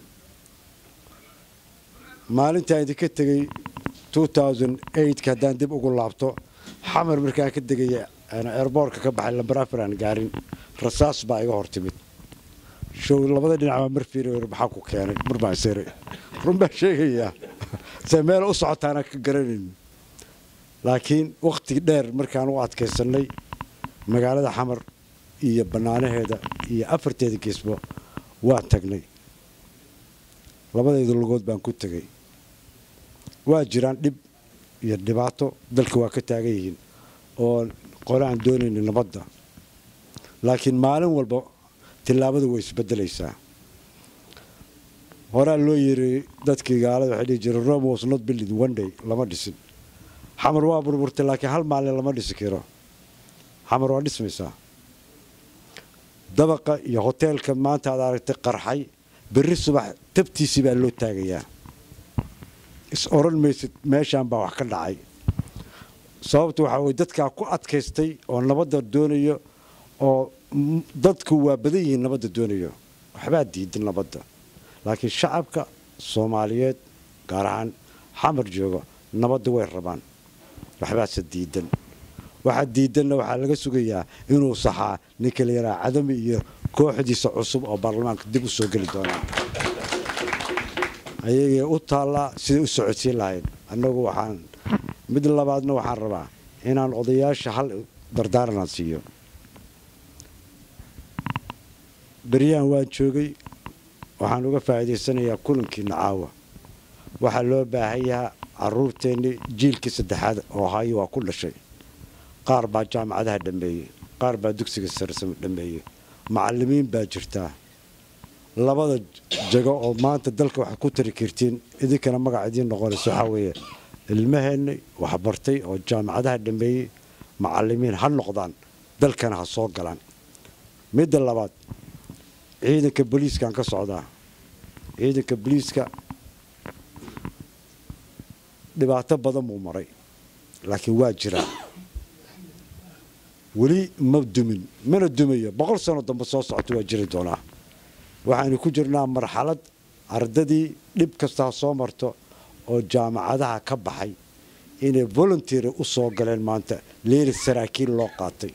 maalintaan idinka tegey ka haddaan dib ugu laabto xamar markaan ka degaya eerboorka ka baxay lambarafar aan gaarin rasaas baa iga hor timid show labada dhinac baa mar fiiri maxaa ku keenay mar baan sere run baan sheegayaa se meel u socotaana ka garanayn laakiin wakhti dheer markaan u adkaysannay magaalada xamar iyo bannaanaheeda iyo afarteeda geesbo waan tagnay labadayda lugood baan ku tegay waa jiraan dhib iyo dhibaato dalka waa ka taagan yihiin oo qole aan doonayna nabadda laakiin maalin walba tillaabadu way isbedelaysaa horaa loo yiri dadkii gaalada waxay dhihi jireen rome was not built in one day lama dhisin xamar waa burburtay laakiin hal maalin lama dhisi karo xamar waa dhismaysaa dabaqa iyo hoteelka maanta aad aragtay qarxay berri subax tabtiisii baa loo taagayaa is oran maysid meeshaan baa wax ka dhacay sababta waxaa weye dadkaa ku adkaystay oo nabadda doonayo oo dadku waa badan yihiin nabadda doonayo waxbaa diidan nabadda laakiin shacabka soomaaliyeed gaar ahaan xamar jooga nabadda way rabaan waxbaase diidan waxaa diidanna waxaa laga sugayaa inuu saxaa ninka la yaraha cadami iyo kooxdiisa cusub oo baarlamaanka dib u soo geli doonaa ayagay u taallaa siday u socodsiin lahayn annagu waxaan mid labaadna waxaan rabaa inaan odayaasha hal dardaaranaan siiyo beryahan waan joogay waxaan uga faa'iidaysanayaa kulankiina caawa waxaa loo baahan yahaa caruurteennii jiilkii saddexaad oo hayo waa ku dhashay qaar baa jaamacadaha dhammeeyey qaar baa dugsiga sarsamo dhammeeyey macallimiin baa jirtaa labada jago oo maanta dalka waxaad ku tari kartiin idinkana magac idiin noqonaysa waxaa weeye ilmaheenni waxbartay oo jaamacadaha dhammeeyey macallimiin ha noqdaan dalkana ha soo galaan midda labaad ciidanka booliiskaan ka socdaa ciidanka booliiska dhibaato badan buu maray laakiin waa jiraa weli ma dumin mana dumayo boqol sano dambe soo socota waa jiri doonaa waxaanu ku jirnaa marxalad ardadii dhib kasta ha soo marto oo jaamacadaha ka baxay inay volunteer u soo galeen maanta leeli saraakiil loo qaatay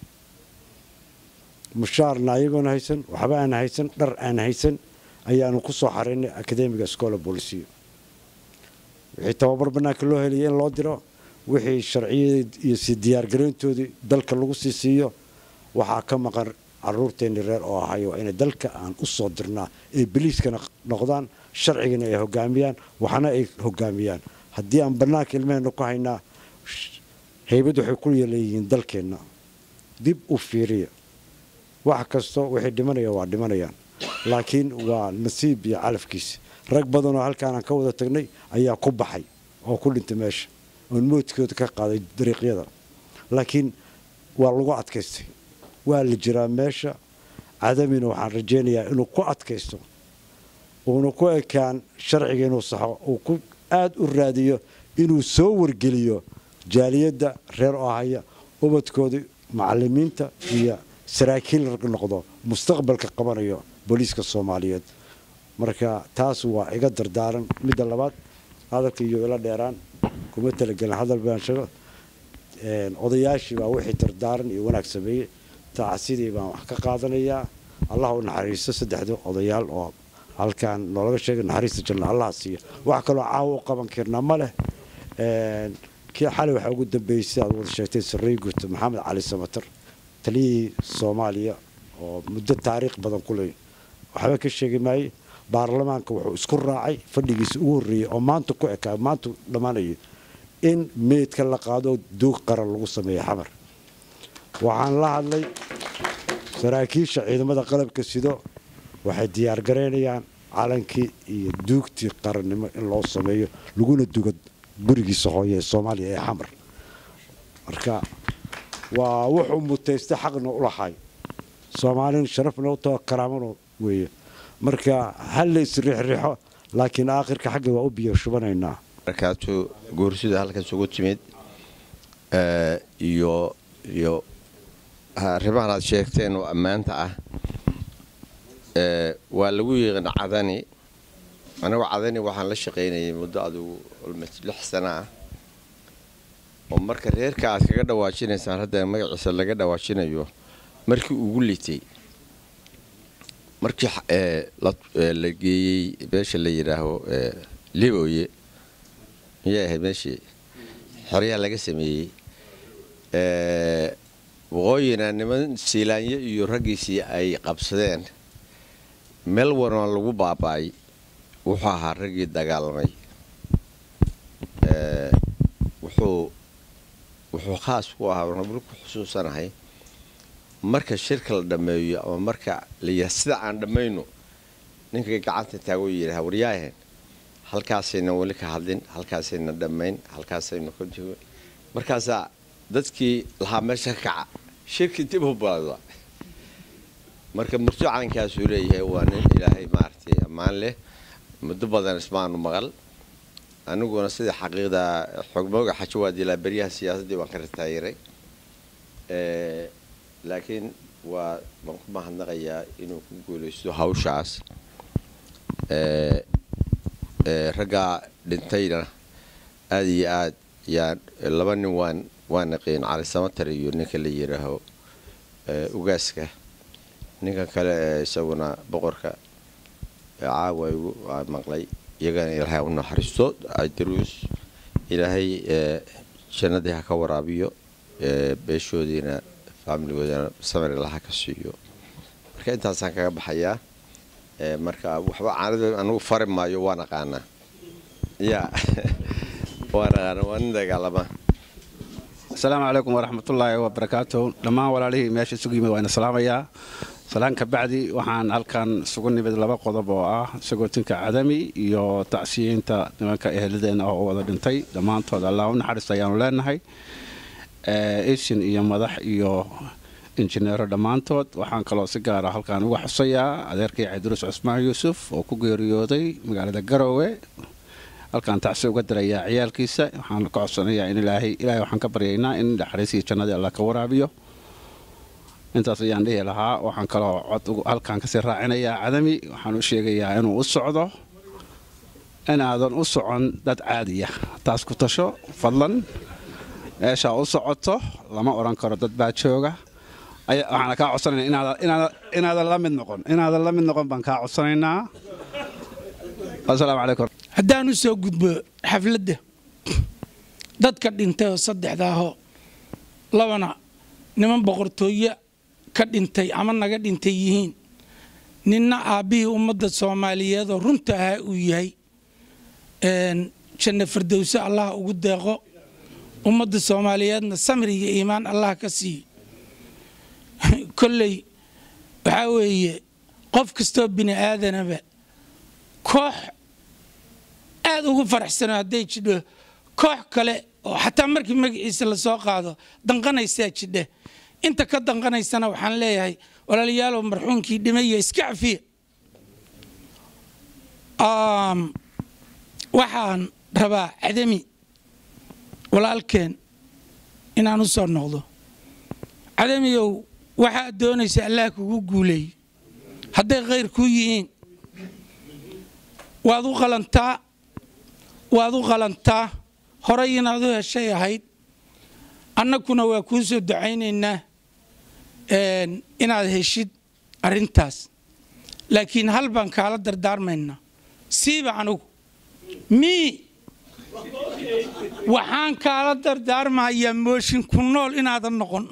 mushaarna ayagoona haysan waxba aan haysan dhar aan haysan ayaanu ku soo xaraynay academiga scola bolisiyo wixii tababar bannaanka loo helaya in loo diro wixii sharciyadii iyo si diyaargarayntoodii dalka lagu sii siiyo waxaa ka maqan caruurteenni reer oo ahayo waa inay dalka aan u soo dirnaa ay beliiskana noqdaan sharcigana ay hogaamiyaan waxna ay hogaamiyaan haddii aan bannaanka ilmaheenna ku haynaa haybad waxay ku leeyihiin dalkeenna dib u fiiriya wax kasto waxay dhimanayaan waa dhimanayaan laakiin waa nasiib iyo calafkiisa rag badanoo halkaanaan ka wada tagnay ayaa ku baxay oo ku dhintay meesha oon moodkooda ka qaaday dariiqyada laakiin waa lagu adkaystay waa la jiraa meesha cadamina waxaan rajaynayaa inuu ku adkaysto uuna ku ekaan sharciga inuu saxo uu ku aada u raadiyo inuu soo wargeliyo jaaliyadda reer ohaya ubadkooda macalimiinta iyo saraakiil noqdo mustaqbalka qabanayo booliiska soomaaliyeed marka taas waa iga dardaaran midda labaad hadalka iyo ila dheeraan kuma talagelin hadal baan sheego odayaashii baa wixii dardaaran iyo wanaag sameeyey tacsidii baan wax ka qaadanayaa allah u naxariisto saddexda odayaal oo halkaan noolaga sheegay naxariista janna allah siiyo wax kaloo caawa u qaban karnaa ma leh kii xalay waxaa ugu dambeeyey sida aad wada sheegtay sarrey guurta maxamed cali samatar taliyihii soomaaliya oo muddo taariikh badan ku leh waxba ka sheegi maaye baarlamaanka wuxuu isku raacay fadhigiisa ugu horreeyey oo maanta ku ekaa maanta dhammaanayay in meydka la qaado duug qaran lagu sameeyo xamar waxaan la hadlay saraakiisha ciidamada qalabka sido waxay diyaargaraynayaan calankii iyo duugtii qarannimo in loo sameeyo laguna dugo gurigiisa hooye ee soomaaliya ee xamar marka waa wuxuu mutaystay xaqna u lahay soomaalin sharafna u taho karaamana weeye marka hal la isriixriixo laakiin aakhirka xagga waa u biyo shubanaynaa markaatu goorsida halkaas ugu timid iyo iyo arrimahan aad sheegteen oo ammaanta ah waa lagu yiqin cadani anigu cadani waxaan la shaqaynayay muddo adugu lix sana ah oo marka reerka aad kaga dhawaajinaysaan hadda magaciisa laga dhawaajinayo markii ugu litay markii la geeyey meesha la yidhaaho libooye miyay ahayd meeshii xoryaha laga sameeyey waqooyina niman siilaanyo iyo raggiisii ay qabsadeen meel wanoo lagu baaba'ay wuxuu ahaa raggii dagaalamay wuxuu wuxuu khaas ku ahaa wali ku xusuusanahay marka shirka la dhammeeyo ama marka la yidhaha sida aan dhammayno ninka gacanta taago yidhaha waryaahen halkaasayna weli ka hadlin halkaasayna dhammayn halkaasaynu ka joogo markaasaa dadkii lahaa meesha ka kaca shirkii dib u baada marka murto calankaasuu leeyahay waa nin ilaahay maaragtay ammaan leh muddo badan ismaanu maqal aniguna sida xaqiiqda xogmooga xajawaadilaa beryaha siyaasaddii waan ka ritaayiray laakiin waa waan ku mahadnaqayaa inuu ku guulaysto hawshaas raggaa dhintayna aada iyo aad yaan laba nin waan waa naqiin cali samatar iyo ninka la yidhaaho ugaaska ninkan kale ee isaguna boqorka caawa igu maqlay iyagana ilaahay u naxariisto daruus ilaahay jannadii ha ka waraabiyo beeshoodiina faamiligoodana samir ilaha ka siiyo marka intaasaan kaga baxayaa marka waxba caanada anagu fari maayo waan aqaanaa ya waan aqaana waa nin dagaalama asalaamu calaykum waraxmatullaahi wabarakaatu dhammaan walaalihii meesha isugu yimid waa ina salaamayaa salaan ka bacdi waxaan halkan isugu nimid laba qodob oo ah sagootinka cadami iyo tacsiyiinta nimanka eheladeena oo wada dhintay dhammaantood allah u naxariista ayaanu leenahay isin iyo madax iyo injineero dhammaantood waxaan kaloo si gaara halkan uga xusayaa adeerkii cabdiruus cusmaan yuusuf oo ku geeriyooday magaalada garoowe halkaan tacsi uga dirayaa ciyaalkiisa waxaan ka codsanayaa in ilaahay ilaahay waxaan ka baryaynaa in naxariisii jannadii allah ka waraabiyo intaas ayaan dhihi lahaa waxaan kaloo cod halkaan kasii raacinayaa cadami waxaan u sheegayaa inuu u socdo inaadan u socon dad caadiya taas ku tasho fadlan meeshaa u socoto lama odhan karo dad baa jooga waxaana kaa codsanayna inaadan la mid noqon inaadan la mid noqon baan kaa codsanaynaa asalaamu calaykum haddaan u soo gudbo xafladda dadka dhintay oo saddexda ahoo labana niman boqortooye ka dhintay ama naga dhintay yihiin ninna aabbihii ummadda soomaaliyeed oo runta ahaa uu yahay janno fardowse allah ugu deeqo ummadda soomaaliyeedna samri iyo iimaan allah ka siiyo kolley waxaa weeye qof kastoo bini aadanaba koox aad ugu faraxsano hadday jidho koox kale oo xataa markii magaciisa lasoo qaado danqanaysaa jidha inta ka danqanaysana waxaan leeyahay walaalayaalow marxuunkii dhimaya iska cafiya waxaan rabaa cadami walaalkeen inaan u soo noqdo cadamiyow waxaad doonaysa allah kugu guuleeyo hadday khayr kuu yihiin waad u qalantaa waad u qalantaa horay inaad u heshay ahayd annaguna waa kuu soo ducaynaynaa inaad heshid arrintaas laakiin hal baan kaala dardaarmaynaa siiba anugu mii waxaan kaala dardaarmayaa mooshin ku nool inaadan noqon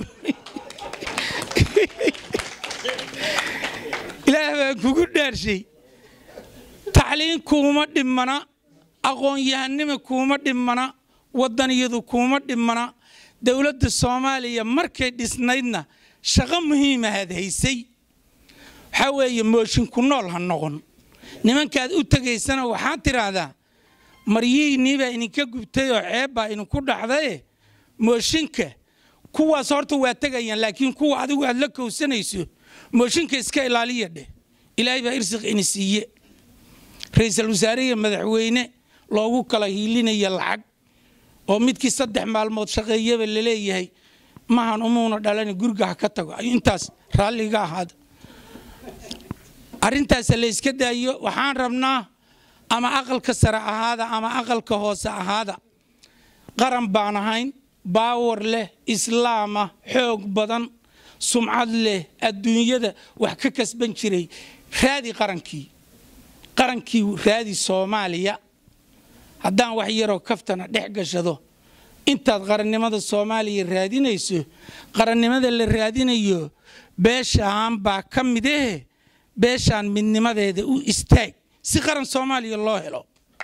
ilaah baan kugu dhaarshay tacliin kuuma dhimmana aqoon-yahanima kuuma dhimmana waddaniyadu kuuma dhimmana dowladda soomaaliya markay dhisnaydna shaqo muhiimahaad haysay waxaa weeye mooshin ku nool ha noqon nimankaad u tegaysana waxaad tidhaahdaa maryihiinnii baa idinka gubtay oo ceeb baa idinku dhacdaye mooshinka kuwaas horta waa tegayaan laakiin kuwa adigu aad la kowsanayso mooshinka iska ilaaliya dheh ilaahay baa irsiq ini siiye ra-iisul wasaare iyo madaxweyne loogu kala hiilinaya lacag oo midkii saddex maalmood shaqeeyaba laleeyahay mahan umuuna dhalani guriga ha ka tago intaas raalliga ahaada arrintaas la yska daayo waxaan rabnaa ama aqalka sare ahaada ama aqalka hoose ahaada qaran baan ahayn baawar leh islaama xoog badan sumcad leh adduunyada wax ka kasban jiray raadi qarankii qarankii raadi soomaaliya haddaan wax yaroo kaftana dhex gashado intaad qarannimada soomaaliya raadinayso qarannimada la raadinayo beeshaan baa ka mid ahe beeshaan midnimadeeda u istaag si qaran soomaaliya loo helo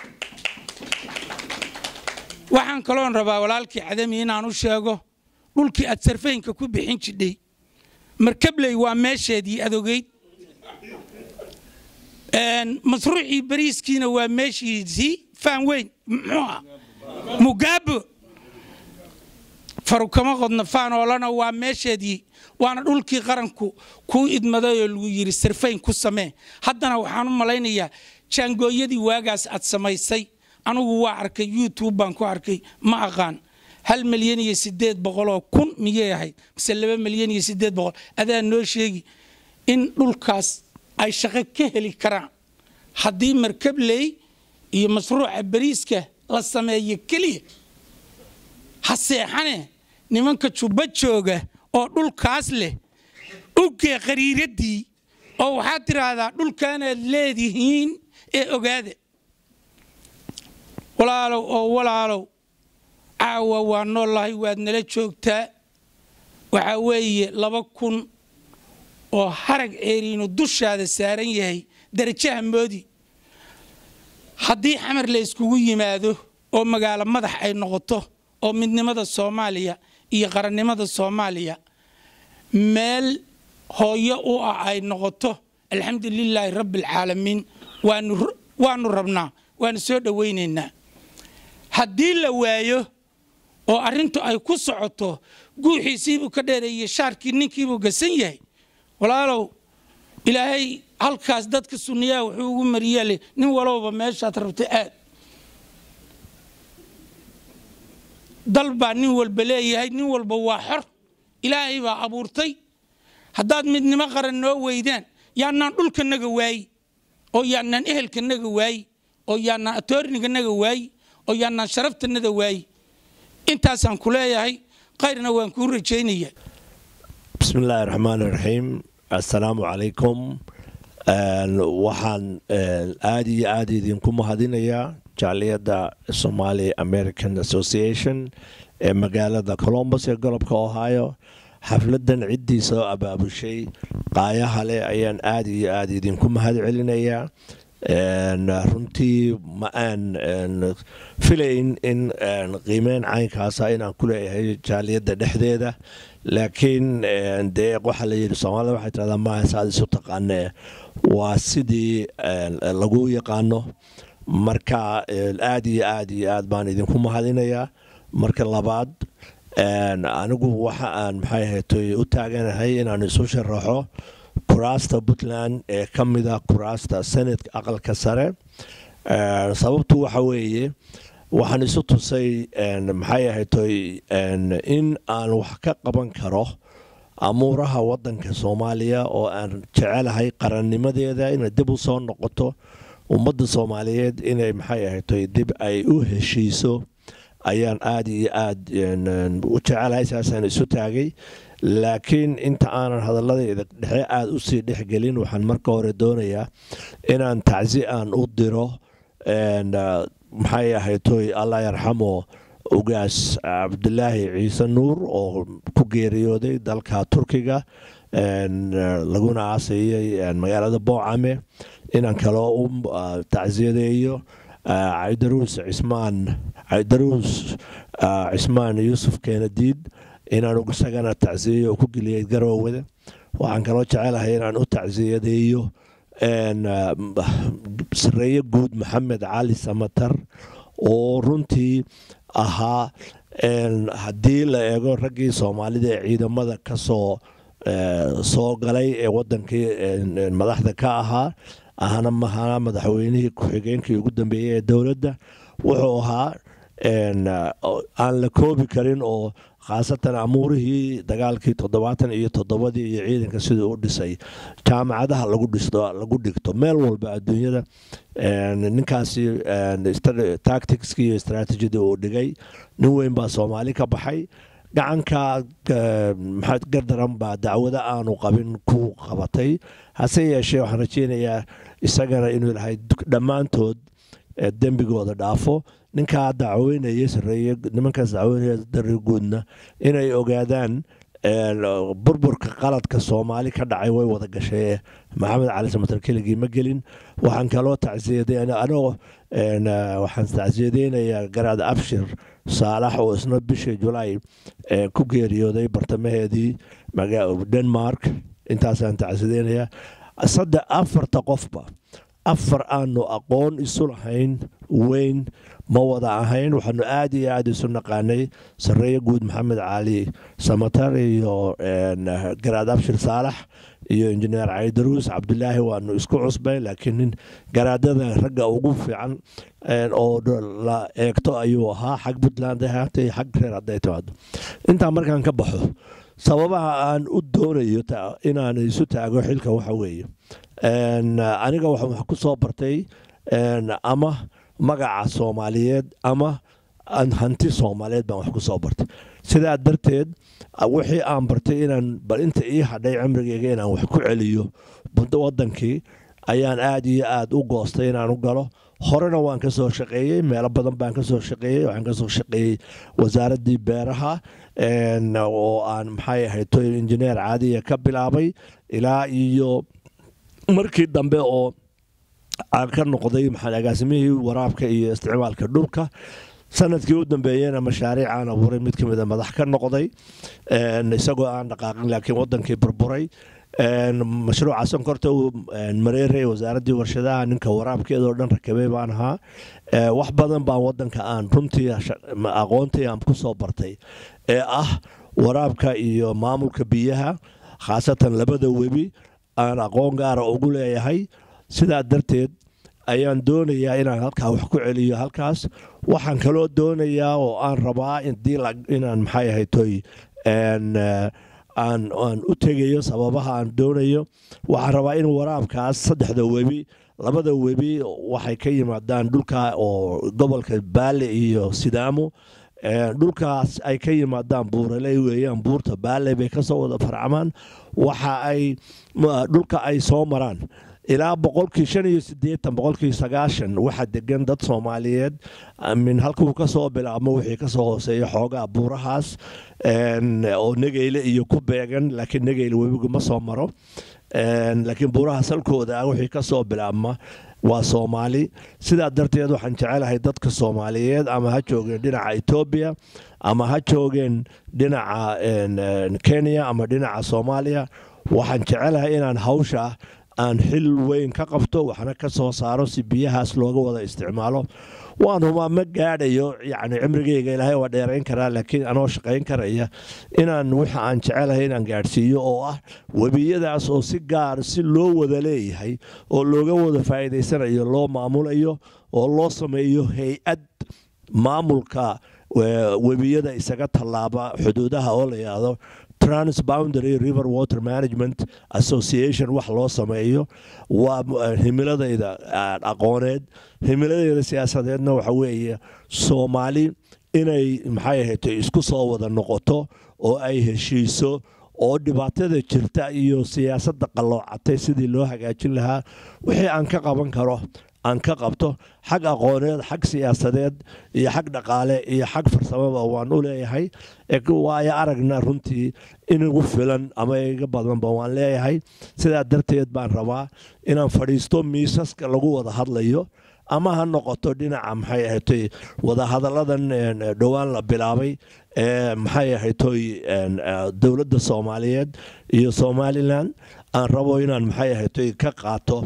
waxaan kaloon rabaa walaalkii cadami inaan u sheego dhulkii aad sarfaynka ku bixin jidhay markabley waa meesheedii adogeyd masruucii bariiskiina waa meeshiisii faan weyn muxuuha mugaabo farukama qodna faanoolana waa meesheedii waana dhulkii qaranku kuu idmadayoo lagu yidhi sarfayn ku samee haddana waxaan u malaynayaa jaangooyadii waagaas aad samaysay anugu waa arkay youtube baan ku arkay ma aqaan hal milyan iyo sideed boqoloo kun miyay ahayd mise laba milyan iyo sideed boqol adaa noo sheegi in dhulkaas ay shaqo ka heli karaan haddii markabley iyo mashruuca bariiska la sameeyo keliya ha seexane nimanka jubba jooga oo dhulkaas leh ugee qariiraddii oo waxaad tidhaahdaa dhulkaanaad leedihiin ee ogaada walaalow oo walaalow caawa waa noollahay waad nala joogtaa waxaa weeye laba kun oo harag ceeriinu dushaada saaran yahay darajaha moodi haddii xamar la yskugu yimaado oo magaalo madax ay noqoto oo midnimada soomaaliya iyo qarannimada soomaaliya meel hooyo u ah ay noqoto alxamdu lilaahi rabbi alcaalamiin waanu rabnaa waanu soo dhowaynaynaa haddii la waayo oo arrintu ay ku socoto guuxiisiibuu ka dheereeyey shaarkii ninkiibuu gasan yahay walaalow ilaahay halkaas dadka sunniyaha wuxuu ugu mariyaale nin walowba meeshaad rabto aad dal baa nin walba leeyahay nin walba waa xor ilaahay baa abuurtay haddaad midnimo qaran noo weydaan yaanaan dhulkanaga waayi oo yaanaan ehelkanaga waayi oo yaanaan atoorniganaga waayi oo yaanaan sharaftanada waayi intaasaan ku leeyahay kayrna waan kuu rajaynaya bismi illaahi raxmaan iraxiim assalaamu calaykum waxaan aada iyo aada idinku mahadinayaa jaaliyadda somali american association ee magaalada colombus ee golobka ohio xafladan ciddii soo abaabushay qaayaha leh ayaan aada iyo aada idinku mahad celinayaa runtii ma aan filayn in qiimeyn caynkaasa inaan ku leeyahay jaaliyadda dhexdeeda laakiin dee waxaa la yidhi soomaalida waxay tirahdaa maaha saad isu taqaanee waa sidii lagu yaqaano marka aada iyo aada iyo aad baan idinku mahadinayaa marka labaad anigu waxa aan maxay ahaytoy u taaganahay inaan isu sharaxo kuraasta puntland ee ka mida kuraasta senatka aqalka sare sababtu waxa weeye waxaan isu tusay maxay ahaytoy in aan wax ka qaban karo amuuraha wadanka soomaaliya oo aan jecelahay qarannimadeeda inay dib u soo noqoto ummadda soomaaliyeed inay maxay ahaytoy dib ay u heshiiso ayaan aada iyo aada u jecelahay saasaan isu taagay laakiin inta aanan hadalladeeda dhexe aada usii dhexgelin waxaan marka hore doonayaa inaan tacsi aan u diro maxay ahaytoy allah yarxamo ugaas cabdulaahi ciise nuur oo ku geeriyooday dalka turkiga laguna aasayay magaalada boocame inaan kaloo u tacsiyadeeyo cabdiruus cismaan cabdiruus cismaan yuusuf keenadiid inaan isagana tacsiyayo oo ku geliyay garoowada waxaan kaloo jecelahay inaan u tacsiyadeeyo sareeye guud maxamed cali samatar oo runtii ahaa haddii la eego raggii soomaalida ee ciidamada kasoo soo galay ee wadankii madaxda ka ahaa ahna mahana madaxweynihii ku-xigeenkii ugu dambeeyey ee dowladda wuxuu ahaa aan la koobi karin oo khaasatan amuurihii dagaalkii toddobaatan iyo toddobadii iyo ciidanka siduu u dhisay jaamacadaha lagu dhisto lagu dhigto meel walba adduunyada ninkaasi tacticskii iyo strategidii uu dhigay nin weyn baa soomaali ka baxay gacanka maxaad gardaran baa dacwado aanu qabin ku qabatay hase yeeshee waxaan rajeynayaa isagana inuu lahay dhammaantood dembigooda dhaafo ninkaa dacweynaya sareeye nimankaas dacweynaya dari guudna inay ogaadaan burburka qaladka soomaali ka dhacay way wada gashay maxamed cali samatar keligii ma gelin waxaan kaloo tacsiyadanoo waxaan tacsiyadeynayaa garaad abshir saalax oo isna bishii julaay ku geeriyooday bartamaheedii denmark intaasaan tacsiyadeynayaa saddex afarta qofba afar aanu aqoon isu lahayn weyn ma wada ahayn waxaanu aad iyo aad isu naqaanay sareeye guud maxamed cali samatar iyo garaad abshir saalax iyo injineer caydaruus cabdulaahi waanu isku cusbay laakiin nin garaadada ragga ugu fiican oo la eegto ayuu ahaa xag puntland ahaatay xag reer hadday timaado intaa markaan ka baxo sababaha aan u doonayo inaan isu taago xilka waxa weeye aniga waxaan wax ku soo bartay ama magaca soomaaliyeed ama hanti soomaaliyeed baan wax ku soo bartay sidaa darteed wixii aan bartay inaan bal inta ii hadhay cimrigeyga inaan wax ku celiyo wadankii ayaan aad iyo aad u goostay inaan u galo horena waan ka soo shaqeeyey meelo badan baan ka soo shaqeeyey waxaan ka soo shaqeeyey wasaaraddii beeraha oo aan maxay ahayd toy injineer caadiya ka bilaabay ilaa iyo markii dambe oo aan ka noqday maxaa agaasimihii waraabka iyo isticmaalka dhulka sanadkii u dambeeyena mashaariic aan abuuray mid ka mida madax ka noqday isagoo aan dhaqaaqin laakiin wadankii burburay mashruuca sonkorta uu mareeray wasaaraddii warshadaha ninka waraabkeedoo dhan rakabay baan ahaa wax badan baan wadanka aan runtii aqoontii aan ku soo bartay ee ah waraabka iyo maamulka biyaha khaasatan labada webi aan aqoon gaara ugu leeyahay sidaa darteed ayaan doonayaa inaan halkaa wax ku celiyo halkaas waxaan kaloo doonayaa oo aan rabaa inaan maxay ahayd toy aan u tegayo sababaha aan doonayo waxaan rabaa in waraabkaas saddexda webi labada webi waxay ka yimaadaan dhulka oo gobolka baale iyo sidaamo dhulkaas ay ka yimaadaan buuraley weeyaan buurta baale bay kasoo wada farcamaan waxa ay dhulka ay soo maraan ilaa boqolkii shan iyo sideetan boqolkii sagaashan waxaa degan dad soomaaliyeed min halkuu kasoo bilaabmo wixii kasoo hooseeya xoogaa buurahaas oo negeyle iyo ku beegan laakiin negeyle webigu ma soo maro laakiin buuraha salkooda ah wixii kasoo bilaabma waa soomaali sidaa darteed waxaan jecelahay dadka soomaaliyeed ama ha joogeen dhinaca etoobiya ama ha joogeen dhinaca kenya ama dhinaca soomaaliya waxaan jecelahay inaan hawsha aan xil weyn ka qabto waxna ka soo saaro si biyahaas looga wada isticmaalo waan humaa ma gaadhayo yacni cimrigeyga ilaahay waa dheerayn karaa laakiin anoo shaqayn karaya inaan waxa aan jecelahay inaan gaadhsiiyo oo ah webiyadaas oo si gaar si loo wada leeyahay oo looga wada faa'iidaysanayo loo maamulayo oo loo sameeyo hay-ad maamulka webiyada isaga tallaaba xuduudaha oo la yidhaahdo transboundary river water management association wax loo sameeyo waa himiladayda aqooneed himiladayda siyaasadeedna waxa weeye soomaali inay maxay ahayd isku soo wada noqoto oo ay heshiiso oo dhibaatada jirta iyo siyaasadda qalloocatay sidii loo hagaajin lahaa wixii aan ka qaban karo aan ka qabto xag aqooneed xag siyaasadeed iyo xag dhaqaale iyo xag farsamaba waan u leeyahay waayo aragna runtii inugu filan ama iga badanba waan leeyahay sidaa darteed baan rabaa inaan fadhiisto miisaska lagu wada hadlayo ama ha noqoto dhinaca maxay ahatay wadahadalladan dhowaan la bilaabay ee maxay ahaytoy dowladda soomaaliyeed iyo somalilan aan rabo inaan maxay ahaytoy ka qaato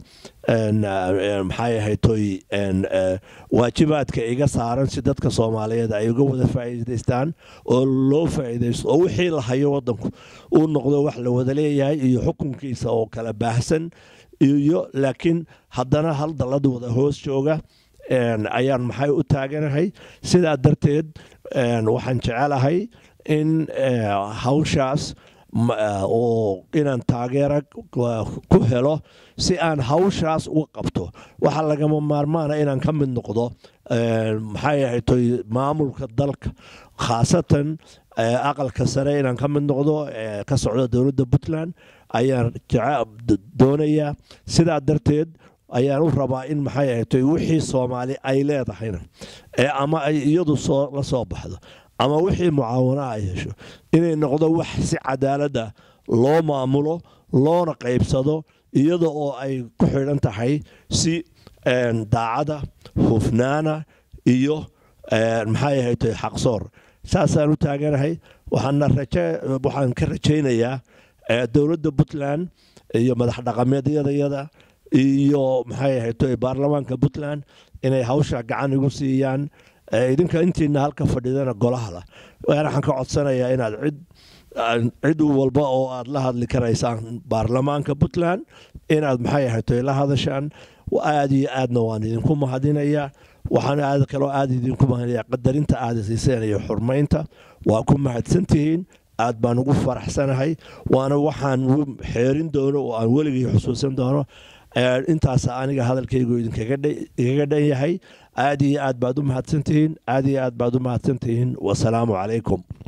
maxay ahaytoy waajibaadka iga saaran si dadka soomaaliyeed ay uga wada faa'iidaystaan oo loo faa'iidaysto oo wixii la hayo waddanku uu noqdo wax la wada leeyahay iyo xukunkiisa oo kala baahsan iyo laakiin haddana hal dallad wada hoos jooga ayaan maxay u taaganahay sidaa darteed waxaan jecelahay in hawshaas oo inaan taageera ku helo si aan hawshaas uga qabto waxaa lagama maarmaana inaan ka mid noqdo maxay ahaytoy maamulka dalka khaasatan aqalka sare inaan ka mid noqdo ka socdo dowladda puntland ayaan doonayaa sidaa darteed ayaan u rabaa in maxay ahatay wixii soomaali ay leedahayna ee ama ay iyadu soo la soo baxdo ama wixii mucaawano ay hesho inay noqdo wax si cadaaladda loo maamulo loona qaybsado iyada oo ay ku xidhan tahay si daacada hufnaana iyo maxay ahatay xaqsoor saasaan u taaganahay waxaan ka rajaynayaa dowladda puntland iyo madax dhaqameedyadayada iyo maxay ahayd baarlamaanka puntland inay hawsha gacan igu siiyaan idinka intiina halka fadhidana golahala waxaan ka codsanayaa inaad cid cid walba oo aad la hadli karaysaan baarlamaanka puntland inaad maxay ahayd la hadashaan aad iyo aadna waan idinku mahadinayaa waxaan aad kaloo aad idinku mahadinayaa qadarinta aad siiseen iyo xurmaynta waa ku mahadsantihiin aad baan ugu faraxsanahay waana waxaan xeerin doono oo aan weligii xusuusan doono intaas aniga hadalkaygu idinkaga dhan yahay aad iyo aad baad u mahadsantihiin aad iyo aad baad u mahadsantihiin wasalaamu calaykum